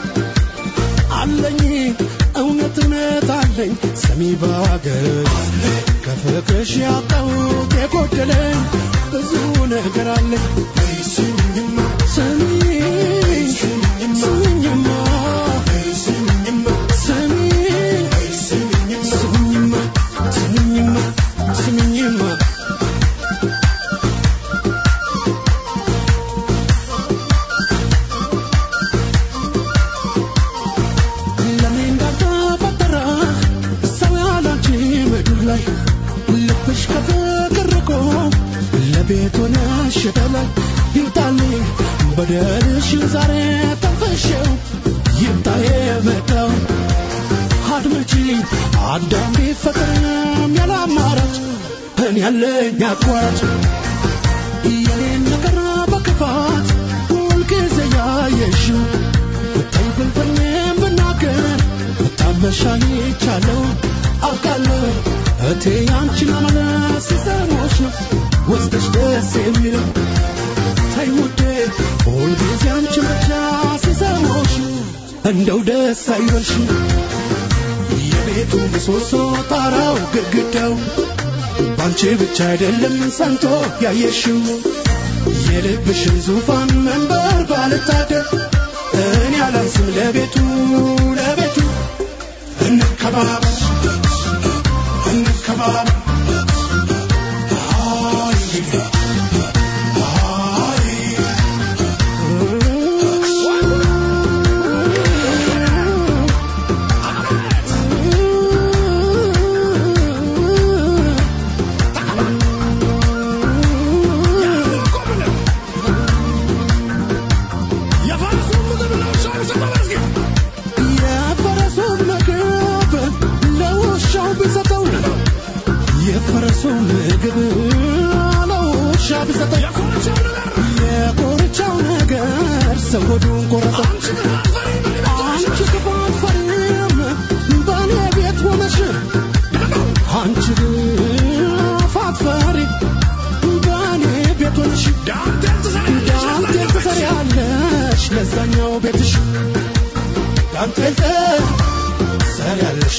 አለኝ እውነት እውነት አለኝ ሰሚ ባገር ከፍቅሽ ያጣሁት የጎደለኝ ብዙ ነገር አለኝ ስሚኝማ ስሚኝ ስሚኝማ ስሚኝማ ስሚኝ ስሚኝማ ስሚኝማ ስሚኝማ ለኔ እንዳልተፈጠረ ሰው ያላንቺ ምድር ላይ ልብሽ ከፍቅር ርቆ ለቤት ሆነሽ የተላይ ይምጣልኝ በደልሽን ዛሬ ተንፈሽው ይምጣ የመጣው አድመጪ አዳም ቢፈጥርም ያለ አማራጭ እኔ ያለኝ አቋራጭ የኔን ነገር በክፋት ሁልጊዜ ያየሽው ብታይ ብልፍኝ ብናገር ብታመሻይቻለሁ አውቃለሁ እቴ አንቺን መመለስ ሲሰሞች ነው ወስደሽ ደስ የሚለው ተይ ውዴ ሁልጊዜ አንቺን ብቻ ሲሰሞች እንደው ደስ አይበልሽ የቤቱ ምሰሶ ጣራው ግድግዳው ባንቺ ብቻ አይደለም ሰንቶ ያየሽው የልብሽን ዙፋን መንበር ባልታደር እኔ አላንስም ለቤቱ ለቤቱ እንከባበር እንከባበር አይ የፈረሱን ምግብ ለውሻው ቢሰጠው የፈረሱን ምግብ ለውሻ ቢሰጠው የኮርቻው ነገር ሰው ሆዱን ቆረጠው። አንቺ ክፉ አትፈሪም በእኔ ቤት ሆነሽ አንቺ ግፍ አትፈሪ በእኔ ቤት ሆነሽ ዳንቴል ትሰሪያለሽ ለዛኛው ቤትሽ ዳንቴል ትሰሪያለሽ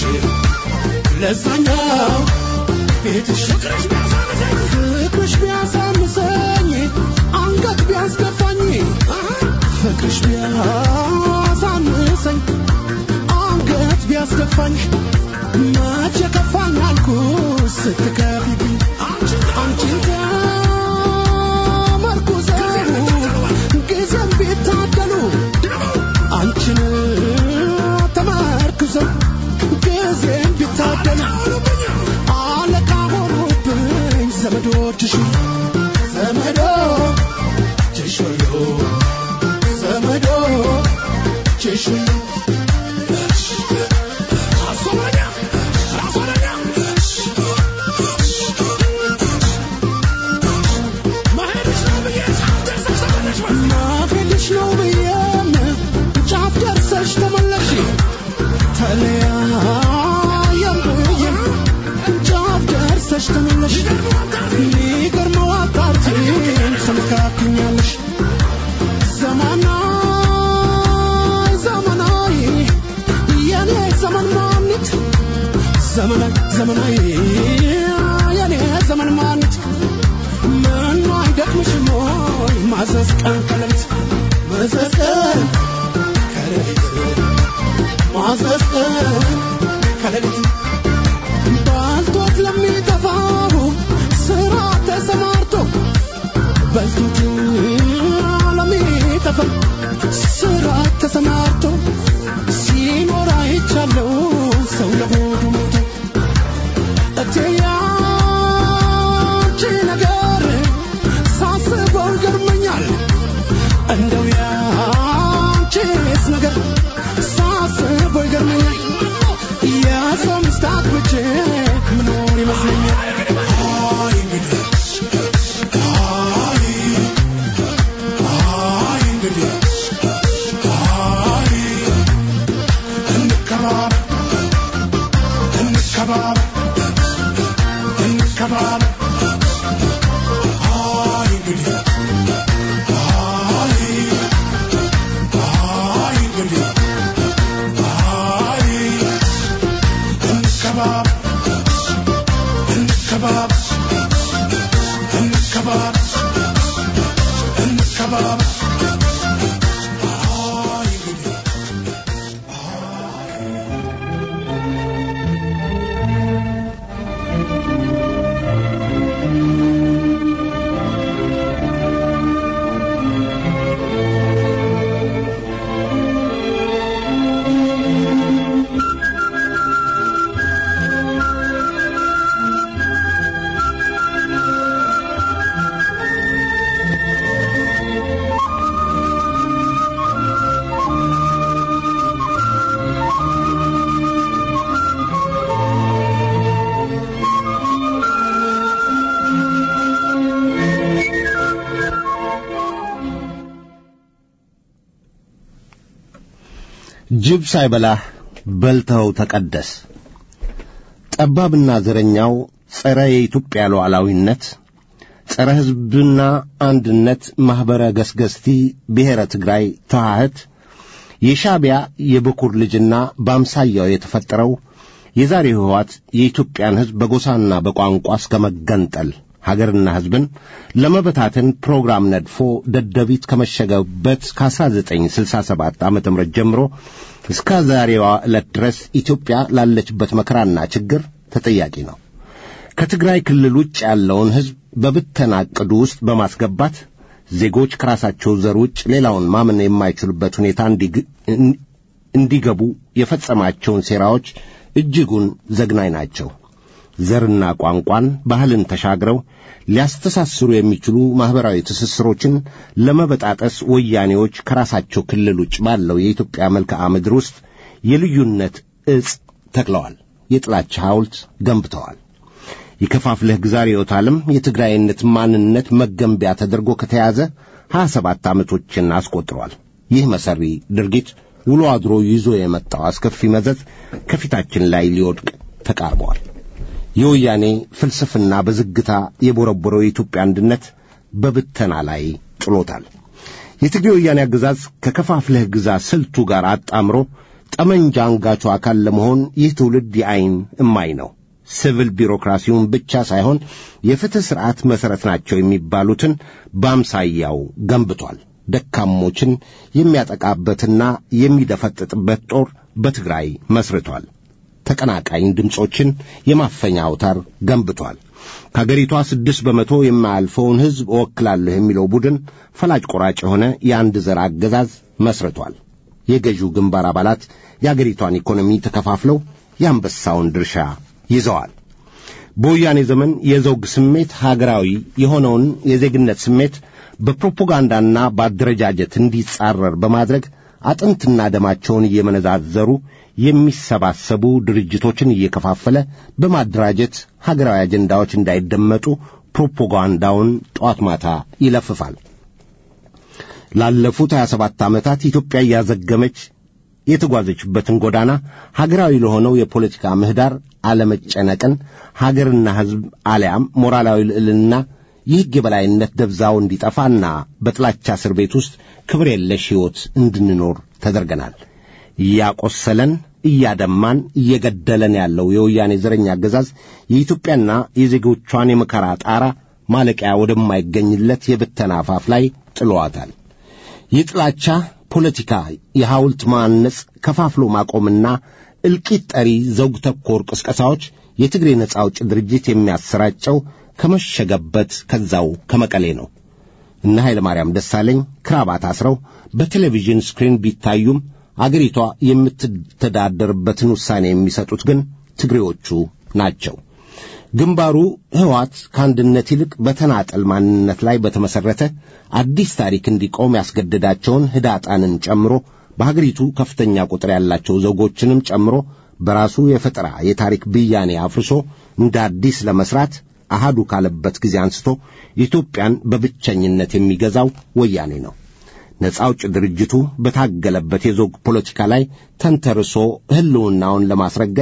ለዛኛው ቤትሽ ፍቅርሽ ቢያሳንሰኝ አንገት ቢያስገፋኝ ፍቅርሽ ቢያሳንሰኝ አንገት ቢያስገፋኝ መቼ ከፋኝ አልኩ ስትከፊብኝ አንቺን ተመርኩዘው ጊዜም ቢታደሉ አንቺን ተመርኩዘው ጊዜም ቢታደሉ አለቃ ሆኑብኝ ዘመዶችሽ ዘመዶችሽ ሁሉ ዘመዶችሽ ሁሉ ማፌልሽ ነው ብዬም ጫፍ ደርሰሽ ተመለሽ ተለያየም ብዬም ጫፍ ደርሰሽ ተመለሽ ሚገርመው አጣርቲን ተመካክኛለሽ ዘመናይ ዘመናይ የኔ ዘመን ማኒት ዘመናይ ዘመናይ የኔ ዘመን ማኒት ምኑ አይደክምሽም ወይ ማዘዝ ቀን ከሌሊት ማዘዝ ቀን ከሌሊት ማዘዝ ቀን ከሌሊት ባልቶት ለሚጠፋው ስራ ተሰማርቶ በልቶት ለሚጠፋ ስራ ተሰማርቶ ሲኖር አይቻለው ሰው ለሆዱ ሞቶ እንከባበር እንከባበር አይ እንግዲህ አይ አይ እንግዲህ አይ እንከባበር እንከባበር እንከባበር እንከባበር አይ እንግዲህ ጅብ ሳይበላህ በልተው ተቀደስ። ጠባብና ዘረኛው ጸረ የኢትዮጵያ ሉዓላዊነት፣ ጸረ ሕዝብና አንድነት ማኅበረ ገስገስቲ ብሔረ ትግራይ ተዋህት የሻዕቢያ የበኩር ልጅና በአምሳያው የተፈጠረው የዛሬው ሕወሓት የኢትዮጵያን ሕዝብ በጎሳና በቋንቋ እስከ መገንጠል ሀገርና ሕዝብን ለመበታተን ፕሮግራም ነድፎ ደደቢት ከመሸገበት ከ1967 ዓ ም ጀምሮ እስከ ዛሬዋ ዕለት ድረስ ኢትዮጵያ ላለችበት መከራና ችግር ተጠያቂ ነው። ከትግራይ ክልል ውጭ ያለውን ሕዝብ በብተና ዕቅዱ ውስጥ በማስገባት ዜጎች ከራሳቸው ዘር ውጭ ሌላውን ማመን የማይችሉበት ሁኔታ እንዲግ- እንዲገቡ የፈጸማቸውን ሴራዎች እጅጉን ዘግናኝ ናቸው። ዘርና ቋንቋን፣ ባህልን ተሻግረው ሊያስተሳስሩ የሚችሉ ማኅበራዊ ትስስሮችን ለመበጣጠስ ወያኔዎች ከራሳቸው ክልል ውጭ ባለው የኢትዮጵያ መልክዓ ምድር ውስጥ የልዩነት ዕጽ ተክለዋል። የጥላቻ ሐውልት ገንብተዋል። የከፋፍለህ ግዛ ርዕዮተ ዓለም የትግራይነት ማንነት መገንቢያ ተደርጎ ከተያዘ ሀያ ሰባት ዓመቶችን አስቆጥሯል። ይህ መሠሪ ድርጊት ውሎ አድሮ ይዞ የመጣው አስከፊ መዘዝ ከፊታችን ላይ ሊወድቅ ተቃርበዋል። የወያኔ ፍልስፍና በዝግታ የቦረቦረው የኢትዮጵያ አንድነት በብተና ላይ ጥሎታል። የትግሬ ወያኔ አገዛዝ ከከፋፍለህ ግዛ ስልቱ ጋር አጣምሮ ጠመንጃ አንጋቹ አካል ለመሆን ይህ ትውልድ የዐይን እማኝ ነው። ሲቪል ቢሮክራሲውን ብቻ ሳይሆን የፍትሕ ሥርዓት መሠረት ናቸው የሚባሉትን በአምሳያው ገንብቷል። ደካሞችን የሚያጠቃበትና የሚደፈጥጥበት ጦር በትግራይ መስርቷል። ተቀናቃኝ ድምፆችን የማፈኛ አውታር ገንብቷል። ከአገሪቷ ስድስት በመቶ የማያልፈውን ሕዝብ እወክላለሁ የሚለው ቡድን ፈላጭ ቆራጭ የሆነ የአንድ ዘር አገዛዝ መስርቷል። የገዢው ግንባር አባላት የአገሪቷን ኢኮኖሚ ተከፋፍለው የአንበሳውን ድርሻ ይዘዋል። በወያኔ ዘመን የዘውግ ስሜት ሀገራዊ የሆነውን የዜግነት ስሜት በፕሮፓጋንዳና በአደረጃጀት እንዲጻረር በማድረግ አጥንትና ደማቸውን እየመነዛዘሩ የሚሰባሰቡ ድርጅቶችን እየከፋፈለ በማደራጀት ሀገራዊ አጀንዳዎች እንዳይደመጡ ፕሮፓጋንዳውን ጠዋት ማታ ይለፍፋል። ላለፉት 27 ዓመታት ኢትዮጵያ እያዘገመች የተጓዘችበትን ጎዳና ሀገራዊ ለሆነው የፖለቲካ ምህዳር አለመጨነቅን ሀገርና ሕዝብ አሊያም ሞራላዊ ልዕልና የሕግ የበላይነት ደብዛው እንዲጠፋና በጥላቻ እስር ቤት ውስጥ ክብር የለሽ ሕይወት እንድንኖር ተደርገናል። እያቆሰለን እያደማን እየገደለን ያለው የወያኔ ዘረኛ አገዛዝ የኢትዮጵያና የዜጎቿን የመከራ ጣራ ማለቂያ ወደማይገኝለት የብተና አፋፍ ላይ ጥለዋታል። የጥላቻ ፖለቲካ፣ የሐውልት ማነጽ፣ ከፋፍሎ ማቆምና እልቂት ጠሪ ዘውግ ተኮር ቅስቀሳዎች የትግሬ ነጻ አውጭ ድርጅት የሚያሰራጨው ከመሸገበት ከዛው ከመቀሌ ነው። እነ ኃይለ ማርያም ደሳለኝ ክራባት አስረው በቴሌቪዥን ስክሪን ቢታዩም አገሪቷ የምትተዳደርበትን ውሳኔ የሚሰጡት ግን ትግሬዎቹ ናቸው። ግንባሩ ሕወሓት ከአንድነት ይልቅ በተናጠል ማንነት ላይ በተመሠረተ አዲስ ታሪክ እንዲቆም ያስገደዳቸውን ህዳጣንን ጨምሮ በሀገሪቱ ከፍተኛ ቁጥር ያላቸው ዘውጎችንም ጨምሮ በራሱ የፈጠራ የታሪክ ብያኔ አፍርሶ እንደ አዲስ ለመሥራት አሃዱ ካለበት ጊዜ አንስቶ ኢትዮጵያን በብቸኝነት የሚገዛው ወያኔ ነው። ነጻ አውጭ ድርጅቱ በታገለበት የዞግ ፖለቲካ ላይ ተንተርሶ ሕልውናውን ለማስረገጥ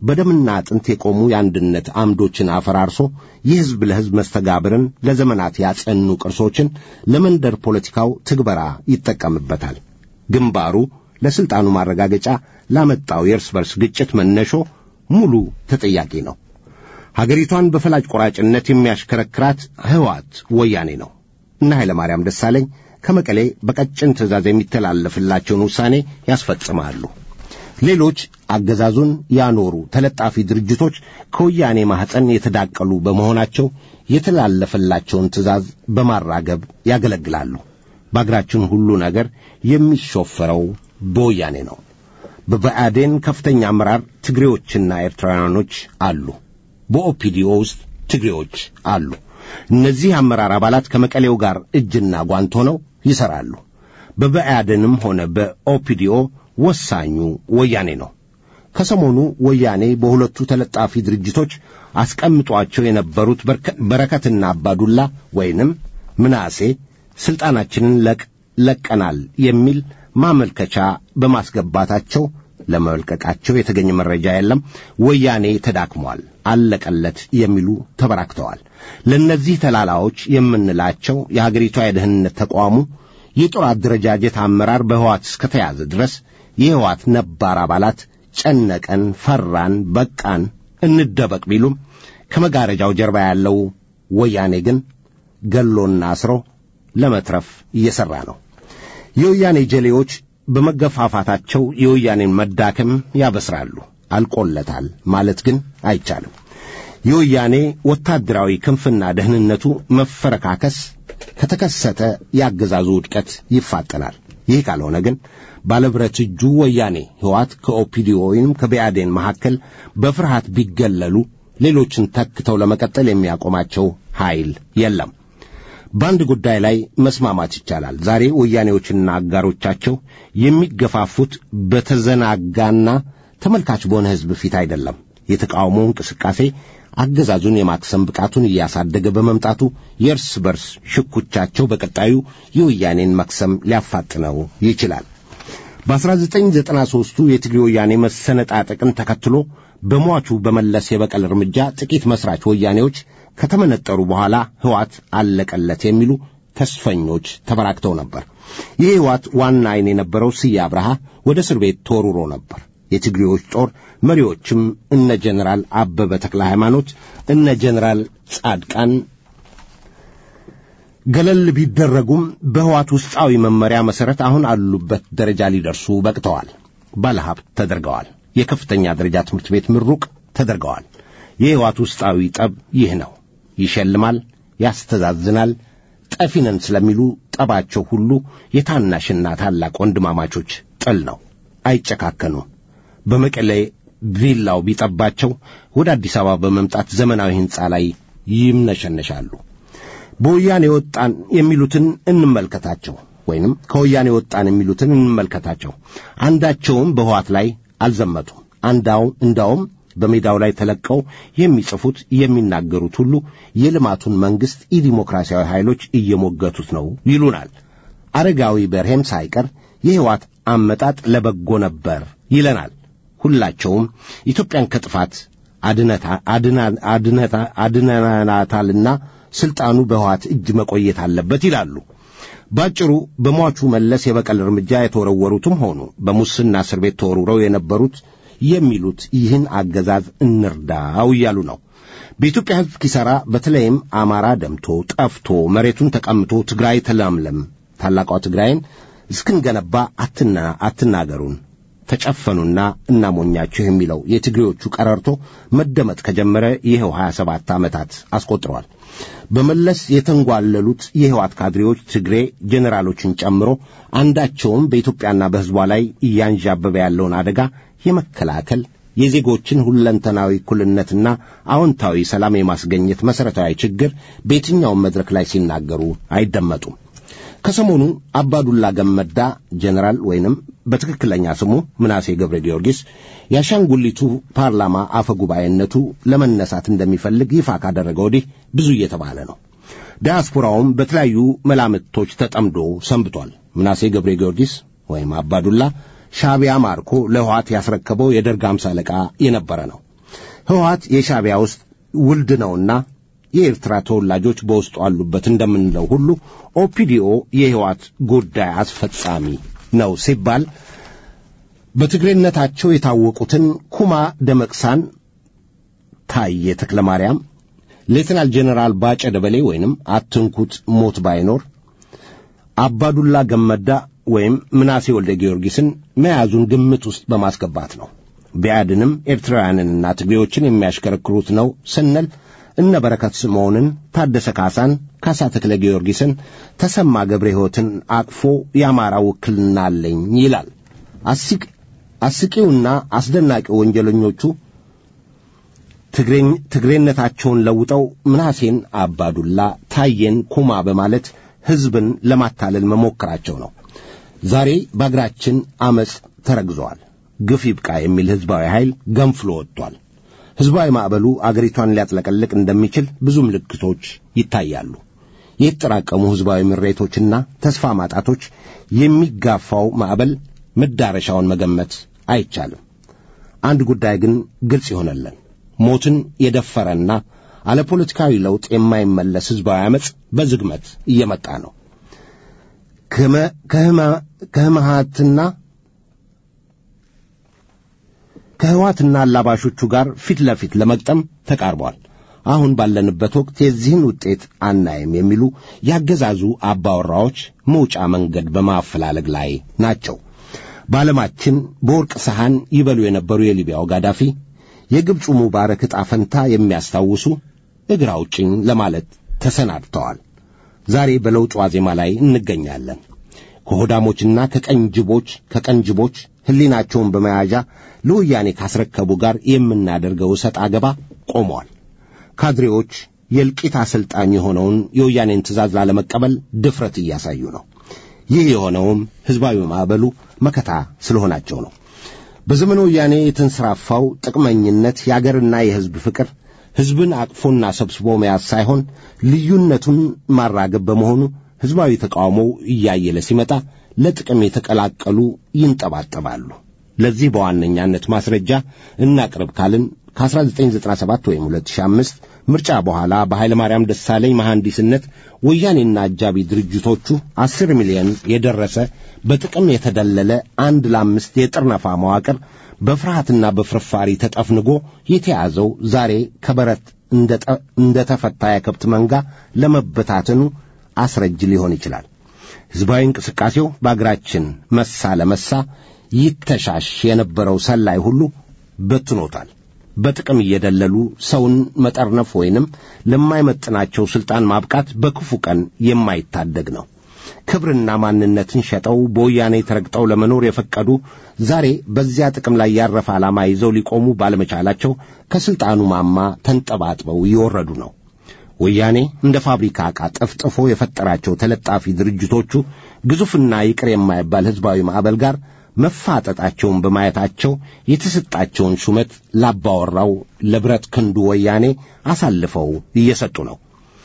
በደምና አጥንት የቆሙ የአንድነት አምዶችን አፈራርሶ የሕዝብ ለሕዝብ መስተጋብርን ለዘመናት ያጸኑ ቅርሶችን ለመንደር ፖለቲካው ትግበራ ይጠቀምበታል። ግንባሩ ለሥልጣኑ ማረጋገጫ ላመጣው የእርስ በርስ ግጭት መነሾ ሙሉ ተጠያቂ ነው። ሀገሪቷን በፈላጭ ቆራጭነት የሚያሽከረክራት ሕወሓት ወያኔ ነው እና ኃይለ ማርያም ደሳለኝ ከመቀሌ በቀጭን ትእዛዝ የሚተላለፍላቸውን ውሳኔ ያስፈጽማሉ። ሌሎች አገዛዙን ያኖሩ ተለጣፊ ድርጅቶች ከወያኔ ማኅፀን የተዳቀሉ በመሆናቸው የተላለፈላቸውን ትእዛዝ በማራገብ ያገለግላሉ። በአገራችን ሁሉ ነገር የሚሾፈረው በወያኔ ነው። በብአዴን ከፍተኛ አመራር ትግሬዎችና ኤርትራውያኖች አሉ። በኦፒዲኦ ውስጥ ትግሬዎች አሉ። እነዚህ አመራር አባላት ከመቀሌው ጋር እጅና ጓንት ሆነው ይሠራሉ። በብአዴንም ሆነ በኦፒዲኦ ወሳኙ ወያኔ ነው። ከሰሞኑ ወያኔ በሁለቱ ተለጣፊ ድርጅቶች አስቀምጧቸው የነበሩት በረከትና አባዱላ ወይንም ምናሴ ሥልጣናችንን ለቀናል የሚል ማመልከቻ በማስገባታቸው ለመልቀቃቸው የተገኘ መረጃ የለም። ወያኔ ተዳክሟል፣ አለቀለት የሚሉ ተበራክተዋል። ለእነዚህ ተላላዎች የምንላቸው የሀገሪቷ የደህንነት ተቋሙ የጦር አደረጃጀት አመራር በሕዋት እስከተያዘ ድረስ የሕዋት ነባር አባላት ጨነቀን፣ ፈራን፣ በቃን፣ እንደበቅ ቢሉም ከመጋረጃው ጀርባ ያለው ወያኔ ግን ገሎና አስሮ ለመትረፍ እየሠራ ነው። የወያኔ ጀሌዎች በመገፋፋታቸው የወያኔን መዳከም ያበስራሉ። አልቆለታል ማለት ግን አይቻልም። የወያኔ ወታደራዊ ክንፍና ደህንነቱ መፈረካከስ ከተከሰተ የአገዛዙ ውድቀት ይፋጠናል። ይህ ካልሆነ ግን ባለብረት እጁ ወያኔ ሕዋት ከኦፒዲዮ ወይም ከብአዴን መካከል በፍርሃት ቢገለሉ ሌሎችን ተክተው ለመቀጠል የሚያቆማቸው ኃይል የለም። በአንድ ጉዳይ ላይ መስማማት ይቻላል። ዛሬ ወያኔዎችና አጋሮቻቸው የሚገፋፉት በተዘናጋና ተመልካች በሆነ ሕዝብ ፊት አይደለም። የተቃውሞ እንቅስቃሴ አገዛዙን የማክሰም ብቃቱን እያሳደገ በመምጣቱ የእርስ በርስ ሽኩቻቸው በቀጣዩ የወያኔን መክሰም ሊያፋጥነው ይችላል። በ1993ቱ የትግሬ ወያኔ መሰነጣጠቅን ተከትሎ በሟቹ በመለስ የበቀል እርምጃ ጥቂት መስራች ወያኔዎች ከተመነጠሩ በኋላ ሕዋት አለቀለት የሚሉ ተስፈኞች ተበራክተው ነበር። ይህ ሕዋት ዋና ዓይን የነበረው ስዬ አብርሃ ወደ እስር ቤት ተወርሮ ነበር። የትግሬዎች ጦር መሪዎችም እነ ጀኔራል አበበ ተክለ ሃይማኖት፣ እነ ጀኔራል ጻድቃን ገለል ቢደረጉም በሕዋት ውስጣዊ መመሪያ መሠረት አሁን አሉበት ደረጃ ሊደርሱ በቅተዋል። ባለሀብት ተደርገዋል። የከፍተኛ ደረጃ ትምህርት ቤት ምሩቅ ተደርገዋል። የሕዋት ውስጣዊ ጠብ ይህ ነው። ይሸልማል፣ ያስተዛዝናል። ጠፊነን ስለሚሉ ጠባቸው ሁሉ የታናሽና ታላቅ ወንድማማቾች ጥል ነው። አይጨካከኑም። በመቀሌ ቪላው ቢጠባቸው ወደ አዲስ አበባ በመምጣት ዘመናዊ ሕንፃ ላይ ይምነሸነሻሉ። በወያኔ ወጣን የሚሉትን እንመልከታቸው፣ ወይንም ከወያኔ ወጣን የሚሉትን እንመልከታቸው። አንዳቸውም በሕዋት ላይ አልዘመቱም። አንዳው እንዳውም በሜዳው ላይ ተለቀው የሚጽፉት የሚናገሩት ሁሉ የልማቱን መንግሥት ኢዲሞክራሲያዊ ኃይሎች እየሞገቱት ነው ይሉናል። አረጋዊ በርሄም ሳይቀር የሕይወት አመጣጥ ለበጎ ነበር ይለናል። ሁላቸውም ኢትዮጵያን ከጥፋት አድነናታልና ሥልጣኑ በሕወሓት እጅ መቆየት አለበት ይላሉ። ባጭሩ በሟቹ መለስ የበቀል እርምጃ የተወረወሩትም ሆኑ በሙስና እስር ቤት ተወርውረው የነበሩት የሚሉት ይህን አገዛዝ እንርዳው እያሉ ነው። በኢትዮጵያ ሕዝብ ኪሳራ በተለይም አማራ ደምቶ ጠፍቶ መሬቱን ተቀምቶ ትግራይ ተለምለም ታላቋ ትግራይን እስክንገነባ አትና አትናገሩን ተጨፈኑና እናሞኛችሁ የሚለው የትግሬዎቹ ቀረርቶ መደመጥ ከጀመረ ይኸው ሀያ ሰባት ዓመታት አስቆጥረዋል። በመለስ የተንጓለሉት የሕወሓት ካድሬዎች ትግሬ ጄኔራሎችን ጨምሮ አንዳቸውም በኢትዮጵያና በሕዝቧ ላይ እያንዣበበ ያለውን አደጋ የመከላከል የዜጎችን ሁለንተናዊ እኩልነትና አዎንታዊ ሰላም የማስገኘት መሠረታዊ ችግር በየትኛውም መድረክ ላይ ሲናገሩ አይደመጡም። ከሰሞኑ አባዱላ ገመዳ ጄኔራል ወይንም በትክክለኛ ስሙ ምናሴ ገብረ ጊዮርጊስ የአሻንጉሊቱ ፓርላማ አፈ ጉባኤነቱ ለመነሳት እንደሚፈልግ ይፋ ካደረገ ወዲህ ብዙ እየተባለ ነው። ዲያስፖራውም በተለያዩ መላምቶች ተጠምዶ ሰንብቷል። ምናሴ ገብረ ጊዮርጊስ ወይም አባዱላ ሻዕቢያ ማርኮ ለሕወሓት ያስረከበው የደርግ አምሳ አለቃ የነበረ ነው። ህወሓት የሻዕቢያ ውስጥ ውልድ ነውና የኤርትራ ተወላጆች በውስጡ አሉበት እንደምንለው ሁሉ ኦፒዲኦ የህወሓት ጉዳይ አስፈጻሚ ነው ሲባል በትግሬነታቸው የታወቁትን ኩማ ደመቅሳን፣ ታዬ ተክለ ማርያም፣ ሌተናል ጄኔራል ባጨ ደበሌ ወይንም አትንኩት ሞት ባይኖር አባዱላ ገመዳ ወይም ምናሴ ወልደ ጊዮርጊስን መያዙን ግምት ውስጥ በማስገባት ነው። ቢያድንም ኤርትራውያንንና ትግሬዎችን የሚያሽከረክሩት ነው ስንል እነ በረከት ስምዖንን፣ ታደሰ ካሳን፣ ካሳ ተክለ ጊዮርጊስን፣ ተሰማ ገብረ ሕይወትን አቅፎ የአማራ ውክልና አለኝ ይላል። አስቂ አስቂውና አስደናቂው ወንጀለኞቹ ትግሬነታቸውን ለውጠው ምናሴን አባዱላ፣ ታዬን ኩማ በማለት ሕዝብን ለማታለል መሞከራቸው ነው። ዛሬ በአገራችን ዐመፅ ተረግዘዋል። ግፍ ይብቃ የሚል ሕዝባዊ ኃይል ገንፍሎ ወጥቷል። ሕዝባዊ ማዕበሉ አገሪቷን ሊያጥለቀልቅ እንደሚችል ብዙ ምልክቶች ይታያሉ። የተጠራቀሙ ሕዝባዊ ምሬቶችና ተስፋ ማጣቶች የሚጋፋው ማዕበል መዳረሻውን መገመት አይቻልም። አንድ ጉዳይ ግን ግልጽ ይሆነለን። ሞትን የደፈረና አለ ፖለቲካዊ ለውጥ የማይመለስ ሕዝባዊ ዐመፅ በዝግመት እየመጣ ነው። ከህመሃትና ከህዋትና አላባሾቹ ጋር ፊት ለፊት ለመግጠም ተቃርቧል። አሁን ባለንበት ወቅት የዚህን ውጤት አናይም የሚሉ ያገዛዙ አባወራዎች መውጫ መንገድ በማፈላለግ ላይ ናቸው። በዓለማችን በወርቅ ሰሐን ይበሉ የነበሩ የሊቢያው ጋዳፊ፣ የግብፁ ሙባረክ ዕጣ ፈንታ የሚያስታውሱ እግር አውጭኝ ለማለት ተሰናድተዋል። ዛሬ በለውጥ ዋዜማ ላይ እንገኛለን። ከሆዳሞችና ከቀንጅቦች ከቀንጅቦች ሕሊናቸውን በመያዣ ለወያኔ ካስረከቡ ጋር የምናደርገው እሰጥ አገባ ቆመዋል። ካድሬዎች የእልቂት አሰልጣኝ የሆነውን የወያኔን ትእዛዝ ላለመቀበል ድፍረት እያሳዩ ነው። ይህ የሆነውም ሕዝባዊ ማዕበሉ መከታ ስለሆናቸው ነው። በዘመነ ወያኔ የተንሰራፋው ጥቅመኝነት የአገርና የሕዝብ ፍቅር ሕዝብን አቅፎና ሰብስቦ መያዝ ሳይሆን ልዩነቱን ማራገብ በመሆኑ ሕዝባዊ ተቃውሞው እያየለ ሲመጣ ለጥቅም የተቀላቀሉ ይንጠባጠባሉ። ለዚህ በዋነኛነት ማስረጃ እናቅርብ ካልን ከ1997 ወይም 2005 ምርጫ በኋላ በኃይለ ማርያም ደሳለኝ መሐንዲስነት ወያኔና አጃቢ ድርጅቶቹ አስር ሚሊዮን የደረሰ በጥቅም የተደለለ አንድ ለአምስት የጥርነፋ መዋቅር በፍርሃትና በፍርፋሪ ተጠፍንጎ የተያዘው ዛሬ ከበረት እንደ ተፈታ የከብት መንጋ ለመበታተኑ አስረጅ ሊሆን ይችላል። ሕዝባዊ እንቅስቃሴው በአገራችን መሳ ለመሳ ይተሻሽ የነበረው ሰላይ ሁሉ በትኖታል። በጥቅም እየደለሉ ሰውን መጠርነፍ ወይንም ለማይመጥናቸው ሥልጣን ማብቃት በክፉ ቀን የማይታደግ ነው። ክብርና ማንነትን ሸጠው በወያኔ ተረግጠው ለመኖር የፈቀዱ ዛሬ በዚያ ጥቅም ላይ ያረፈ ዓላማ ይዘው ሊቆሙ ባለመቻላቸው ከሥልጣኑ ማማ ተንጠባጥበው እየወረዱ ነው። ወያኔ እንደ ፋብሪካ ዕቃ ጠፍጥፎ የፈጠራቸው ተለጣፊ ድርጅቶቹ ግዙፍና ይቅር የማይባል ሕዝባዊ ማዕበል ጋር መፋጠጣቸውን በማየታቸው የተሰጣቸውን ሹመት ላባወራው ለብረት ክንዱ ወያኔ አሳልፈው እየሰጡ ነው።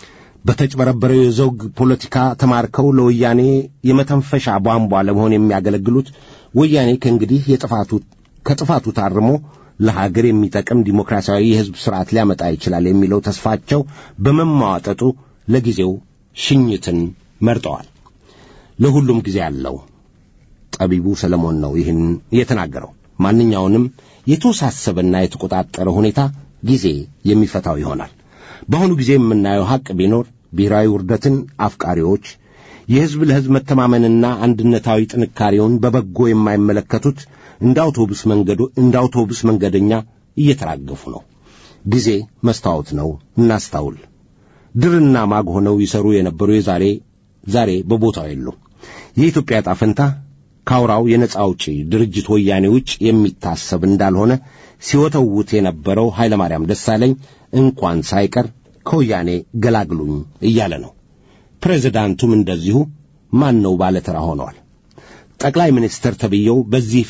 በተጭበረበረው የዘውግ ፖለቲካ ተማርከው ለወያኔ የመተንፈሻ ቧንቧ ለመሆን የሚያገለግሉት ወያኔ ከእንግዲህ የጥፋቱ ከጥፋቱ ታርሞ ለሀገር የሚጠቅም ዲሞክራሲያዊ የሕዝብ ሥርዓት ሊያመጣ ይችላል የሚለው ተስፋቸው በመማዋጠጡ ለጊዜው ሽኝትን መርጠዋል። ለሁሉም ጊዜ አለው። ጠቢቡ ሰለሞን ነው ይህን የተናገረው። ማንኛውንም የተወሳሰበና የተቆጣጠረ ሁኔታ ጊዜ የሚፈታው ይሆናል። በአሁኑ ጊዜ የምናየው ሐቅ ቢኖር ብሔራዊ ውርደትን አፍቃሪዎች የሕዝብ ለሕዝብ መተማመንና አንድነታዊ ጥንካሬውን በበጎ የማይመለከቱት እንደ አውቶቡስ መንገዱ እንደ አውቶቡስ መንገደኛ እየተራገፉ ነው። ጊዜ መስታወት ነው፣ እናስታውል። ድርና ማግ ሆነው ይሰሩ የነበሩ የዛሬ ዛሬ በቦታው የሉም። የኢትዮጵያ ዕጣ ፈንታ ካውራው የነጻ አውጪ ድርጅት ወያኔ ውጭ የሚታሰብ እንዳልሆነ ሲወተውት የነበረው ኃይለማርያም ደሳለኝ እንኳን ሳይቀር ከወያኔ ገላግሉኝ እያለ ነው። ፕሬዚዳንቱም እንደዚሁ ማን ነው ባለተራ ሆነዋል። ጠቅላይ ሚኒስትር ተብዬው በዚህ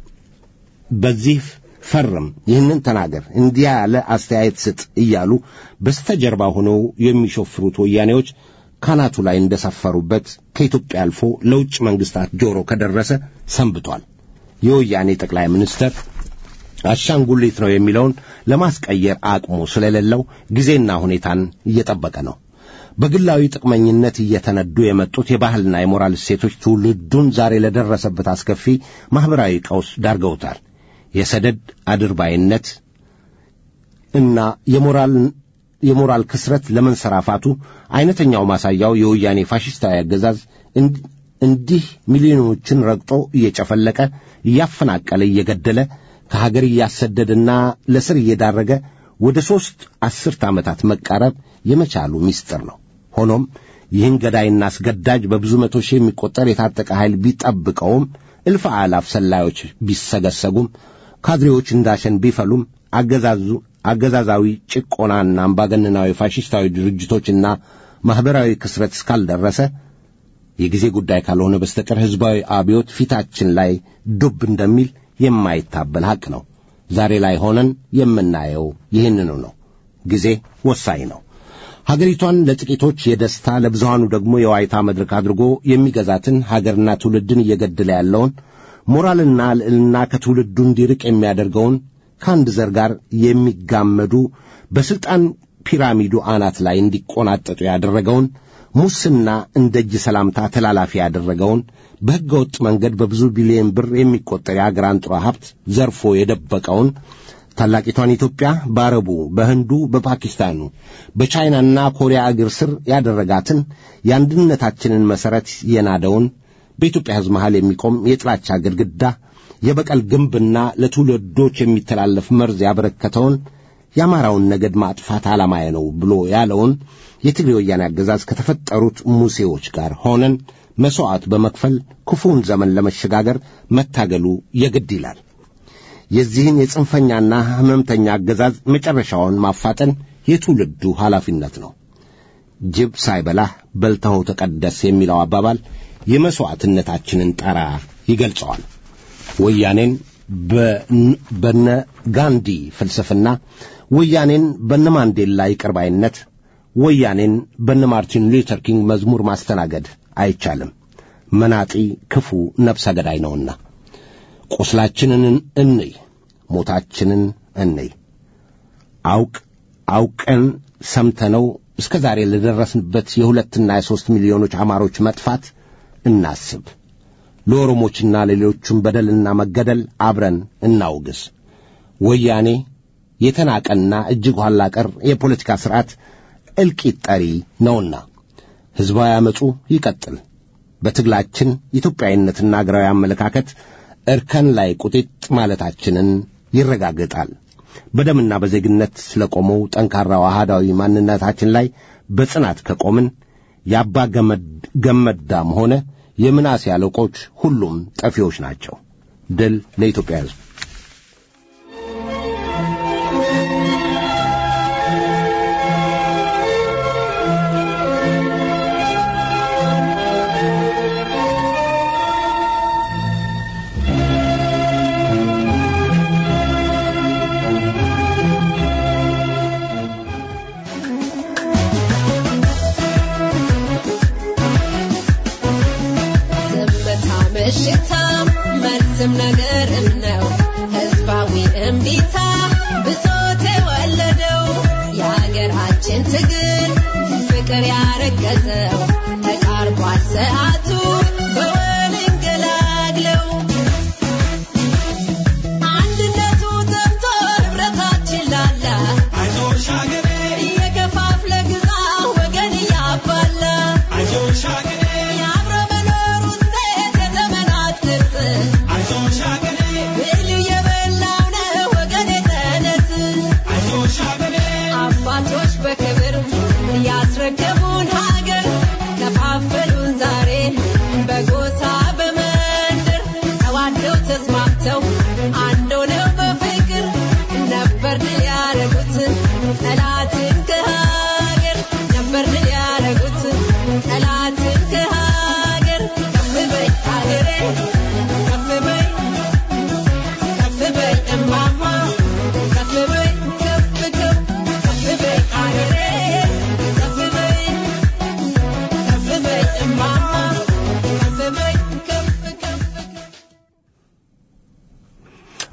በዚህ ፈርም፣ ይህንን ተናገር፣ እንዲያ ያለ አስተያየት ስጥ እያሉ በስተጀርባ ሆነው የሚሾፍሩት ወያኔዎች ካናቱ ላይ እንደሰፈሩበት ከኢትዮጵያ አልፎ ለውጭ መንግስታት ጆሮ ከደረሰ ሰንብቷል። የወያኔ ጠቅላይ ሚኒስትር አሻንጉሊት ነው የሚለውን ለማስቀየር አቅሙ ስለሌለው ጊዜና ሁኔታን እየጠበቀ ነው። በግላዊ ጥቅመኝነት እየተነዱ የመጡት የባህልና የሞራል እሴቶች ትውልዱን ዛሬ ለደረሰበት አስከፊ ማኅበራዊ ቀውስ ዳርገውታል። የሰደድ አድርባይነት እና የሞራል የሞራል ክስረት ለመንሰራፋቱ አይነተኛው ማሳያው የወያኔ ፋሽስታዊ አገዛዝ እንዲህ ሚሊዮኖችን ረግጦ እየጨፈለቀ እያፈናቀለ እየገደለ ከሀገር እያሰደደና ለስር እየዳረገ ወደ ሦስት አስርት ዓመታት መቃረብ የመቻሉ ምስጢር ነው። ሆኖም ይህን ገዳይና አስገዳጅ በብዙ መቶ ሺህ የሚቆጠር የታጠቀ ኃይል ቢጠብቀውም እልፍ አላፍ ሰላዮች ቢሰገሰጉም ካድሬዎች እንዳሸን ቢፈሉም አገዛዙ አገዛዛዊ ጭቆናና አምባገነናዊ ፋሽስታዊ ድርጅቶችና ማኅበራዊ ክስረት እስካልደረሰ የጊዜ ጉዳይ ካልሆነ በስተቀር ሕዝባዊ አብዮት ፊታችን ላይ ዱብ እንደሚል የማይታበል ሐቅ ነው። ዛሬ ላይ ሆነን የምናየው ይህንኑ ነው። ጊዜ ወሳኝ ነው። ሀገሪቷን ለጥቂቶች የደስታ ለብዙሃኑ ደግሞ የዋይታ መድረክ አድርጎ የሚገዛትን ሀገርና ትውልድን እየገደለ ያለውን ሞራልና ልዕልና ከትውልዱ እንዲርቅ የሚያደርገውን ከአንድ ዘር ጋር የሚጋመዱ በሥልጣን ፒራሚዱ አናት ላይ እንዲቆናጠጡ ያደረገውን ሙስና እንደ እጅ ሰላምታ ተላላፊ ያደረገውን በሕገ ወጥ መንገድ በብዙ ቢሊዮን ብር የሚቆጠር የአገር አንጡራ ሀብት ዘርፎ የደበቀውን ታላቂቷን ኢትዮጵያ በአረቡ፣ በህንዱ፣ በፓኪስታኑ፣ በቻይናና ኮሪያ እግር ስር ያደረጋትን የአንድነታችንን መሠረት የናደውን በኢትዮጵያ ሕዝብ መሃል የሚቆም የጥላቻ ግድግዳ የበቀል ግንብና ለትውልዶች የሚተላለፍ መርዝ ያበረከተውን የአማራውን ነገድ ማጥፋት ዓላማዬ ነው ብሎ ያለውን የትግሬ ወያኔ አገዛዝ ከተፈጠሩት ሙሴዎች ጋር ሆነን መሥዋዕት በመክፈል ክፉውን ዘመን ለመሸጋገር መታገሉ የግድ ይላል። የዚህን የጽንፈኛና ሕመምተኛ አገዛዝ መጨረሻውን ማፋጠን የትውልዱ ኃላፊነት ነው። ጅብ ሳይበላህ በልተኸው ተቀደስ የሚለው አባባል የመሥዋዕትነታችንን ጠራ ይገልጸዋል። ወያኔን በነ ጋንዲ ፍልስፍና፣ ወያኔን በነ ማንዴላ ይቅርባይነት፣ ወያኔን በነ ማርቲን ሉተር ኪንግ መዝሙር ማስተናገድ አይቻልም። መናጢ ክፉ ነፍሰ ገዳይ ነውና ቁስላችንን እንይ፣ ሞታችንን እንይ። አውቅ አውቀን ሰምተነው እስከ ዛሬ ለደረስንበት የሁለትና የሦስት ሚሊዮኖች አማሮች መጥፋት እናስብ። ለኦሮሞችና ለሌሎቹም በደልና መገደል አብረን እናውግዝ። ወያኔ የተናቀና እጅግ ኋላ ቀር የፖለቲካ ሥርዓት እልቂት ጠሪ ነውና ሕዝባዊ ዓመፁ ይቀጥል። በትግላችን ኢትዮጵያዊነትና አገራዊ አመለካከት እርከን ላይ ቁጢጥ ማለታችንን ይረጋግጣል። በደምና በዜግነት ስለቆመው ጠንካራው አህዳዊ ማንነታችን ላይ በጽናት ከቆምን የአባ ገመዳም ሆነ የምናሴ አለቆች ሁሉም ጠፊዎች ናቸው። ድል ለኢትዮጵያ ሕዝብ። ዝምታ ምሽታ መልስም ነገርም ነው ህዝባዊ እምቢታ ብሶት የወለደው የሀገራችን ትግል ፍቅር ያረገዘው ተቃርቧል ሰዓቱ በወል እንገላግለው አንድነቱ ጠምቶ ህብረታችን ላላ አይዞሽ ሀገሬ እየከፋፍለ ግዛ ወገን እያባላ አይዞሽ ሀገሬ የአብሮ መኖር ውጤት የዘመናት ቅርጽ አይዞሽ ሀገሬ ብሉ የበላው ነው ወገን የተነስ አይዞሽ ሀገሬ አባቶች በክብር ያስረከቡን ሀገር ከፋፈሉን ዛሬ በጎሳ በመንደር ተዋደው ተስማምተው አንድ ሆነው በፍቅር ነበር ድል ያደረጉት ጠላትን ከሀገር ነበር ድል ያደረጉት ጠላትን ከሀገር ከፍ በይ ሀገሬ ከፍ በይ ከፍ በይ እማማ ከፍ በይ ከፍ ከፍ ከፍ በይ ሀገሬ ከፍ በይ ከፍ በይ እማማ ከፍ በይ ከፍ ከፍ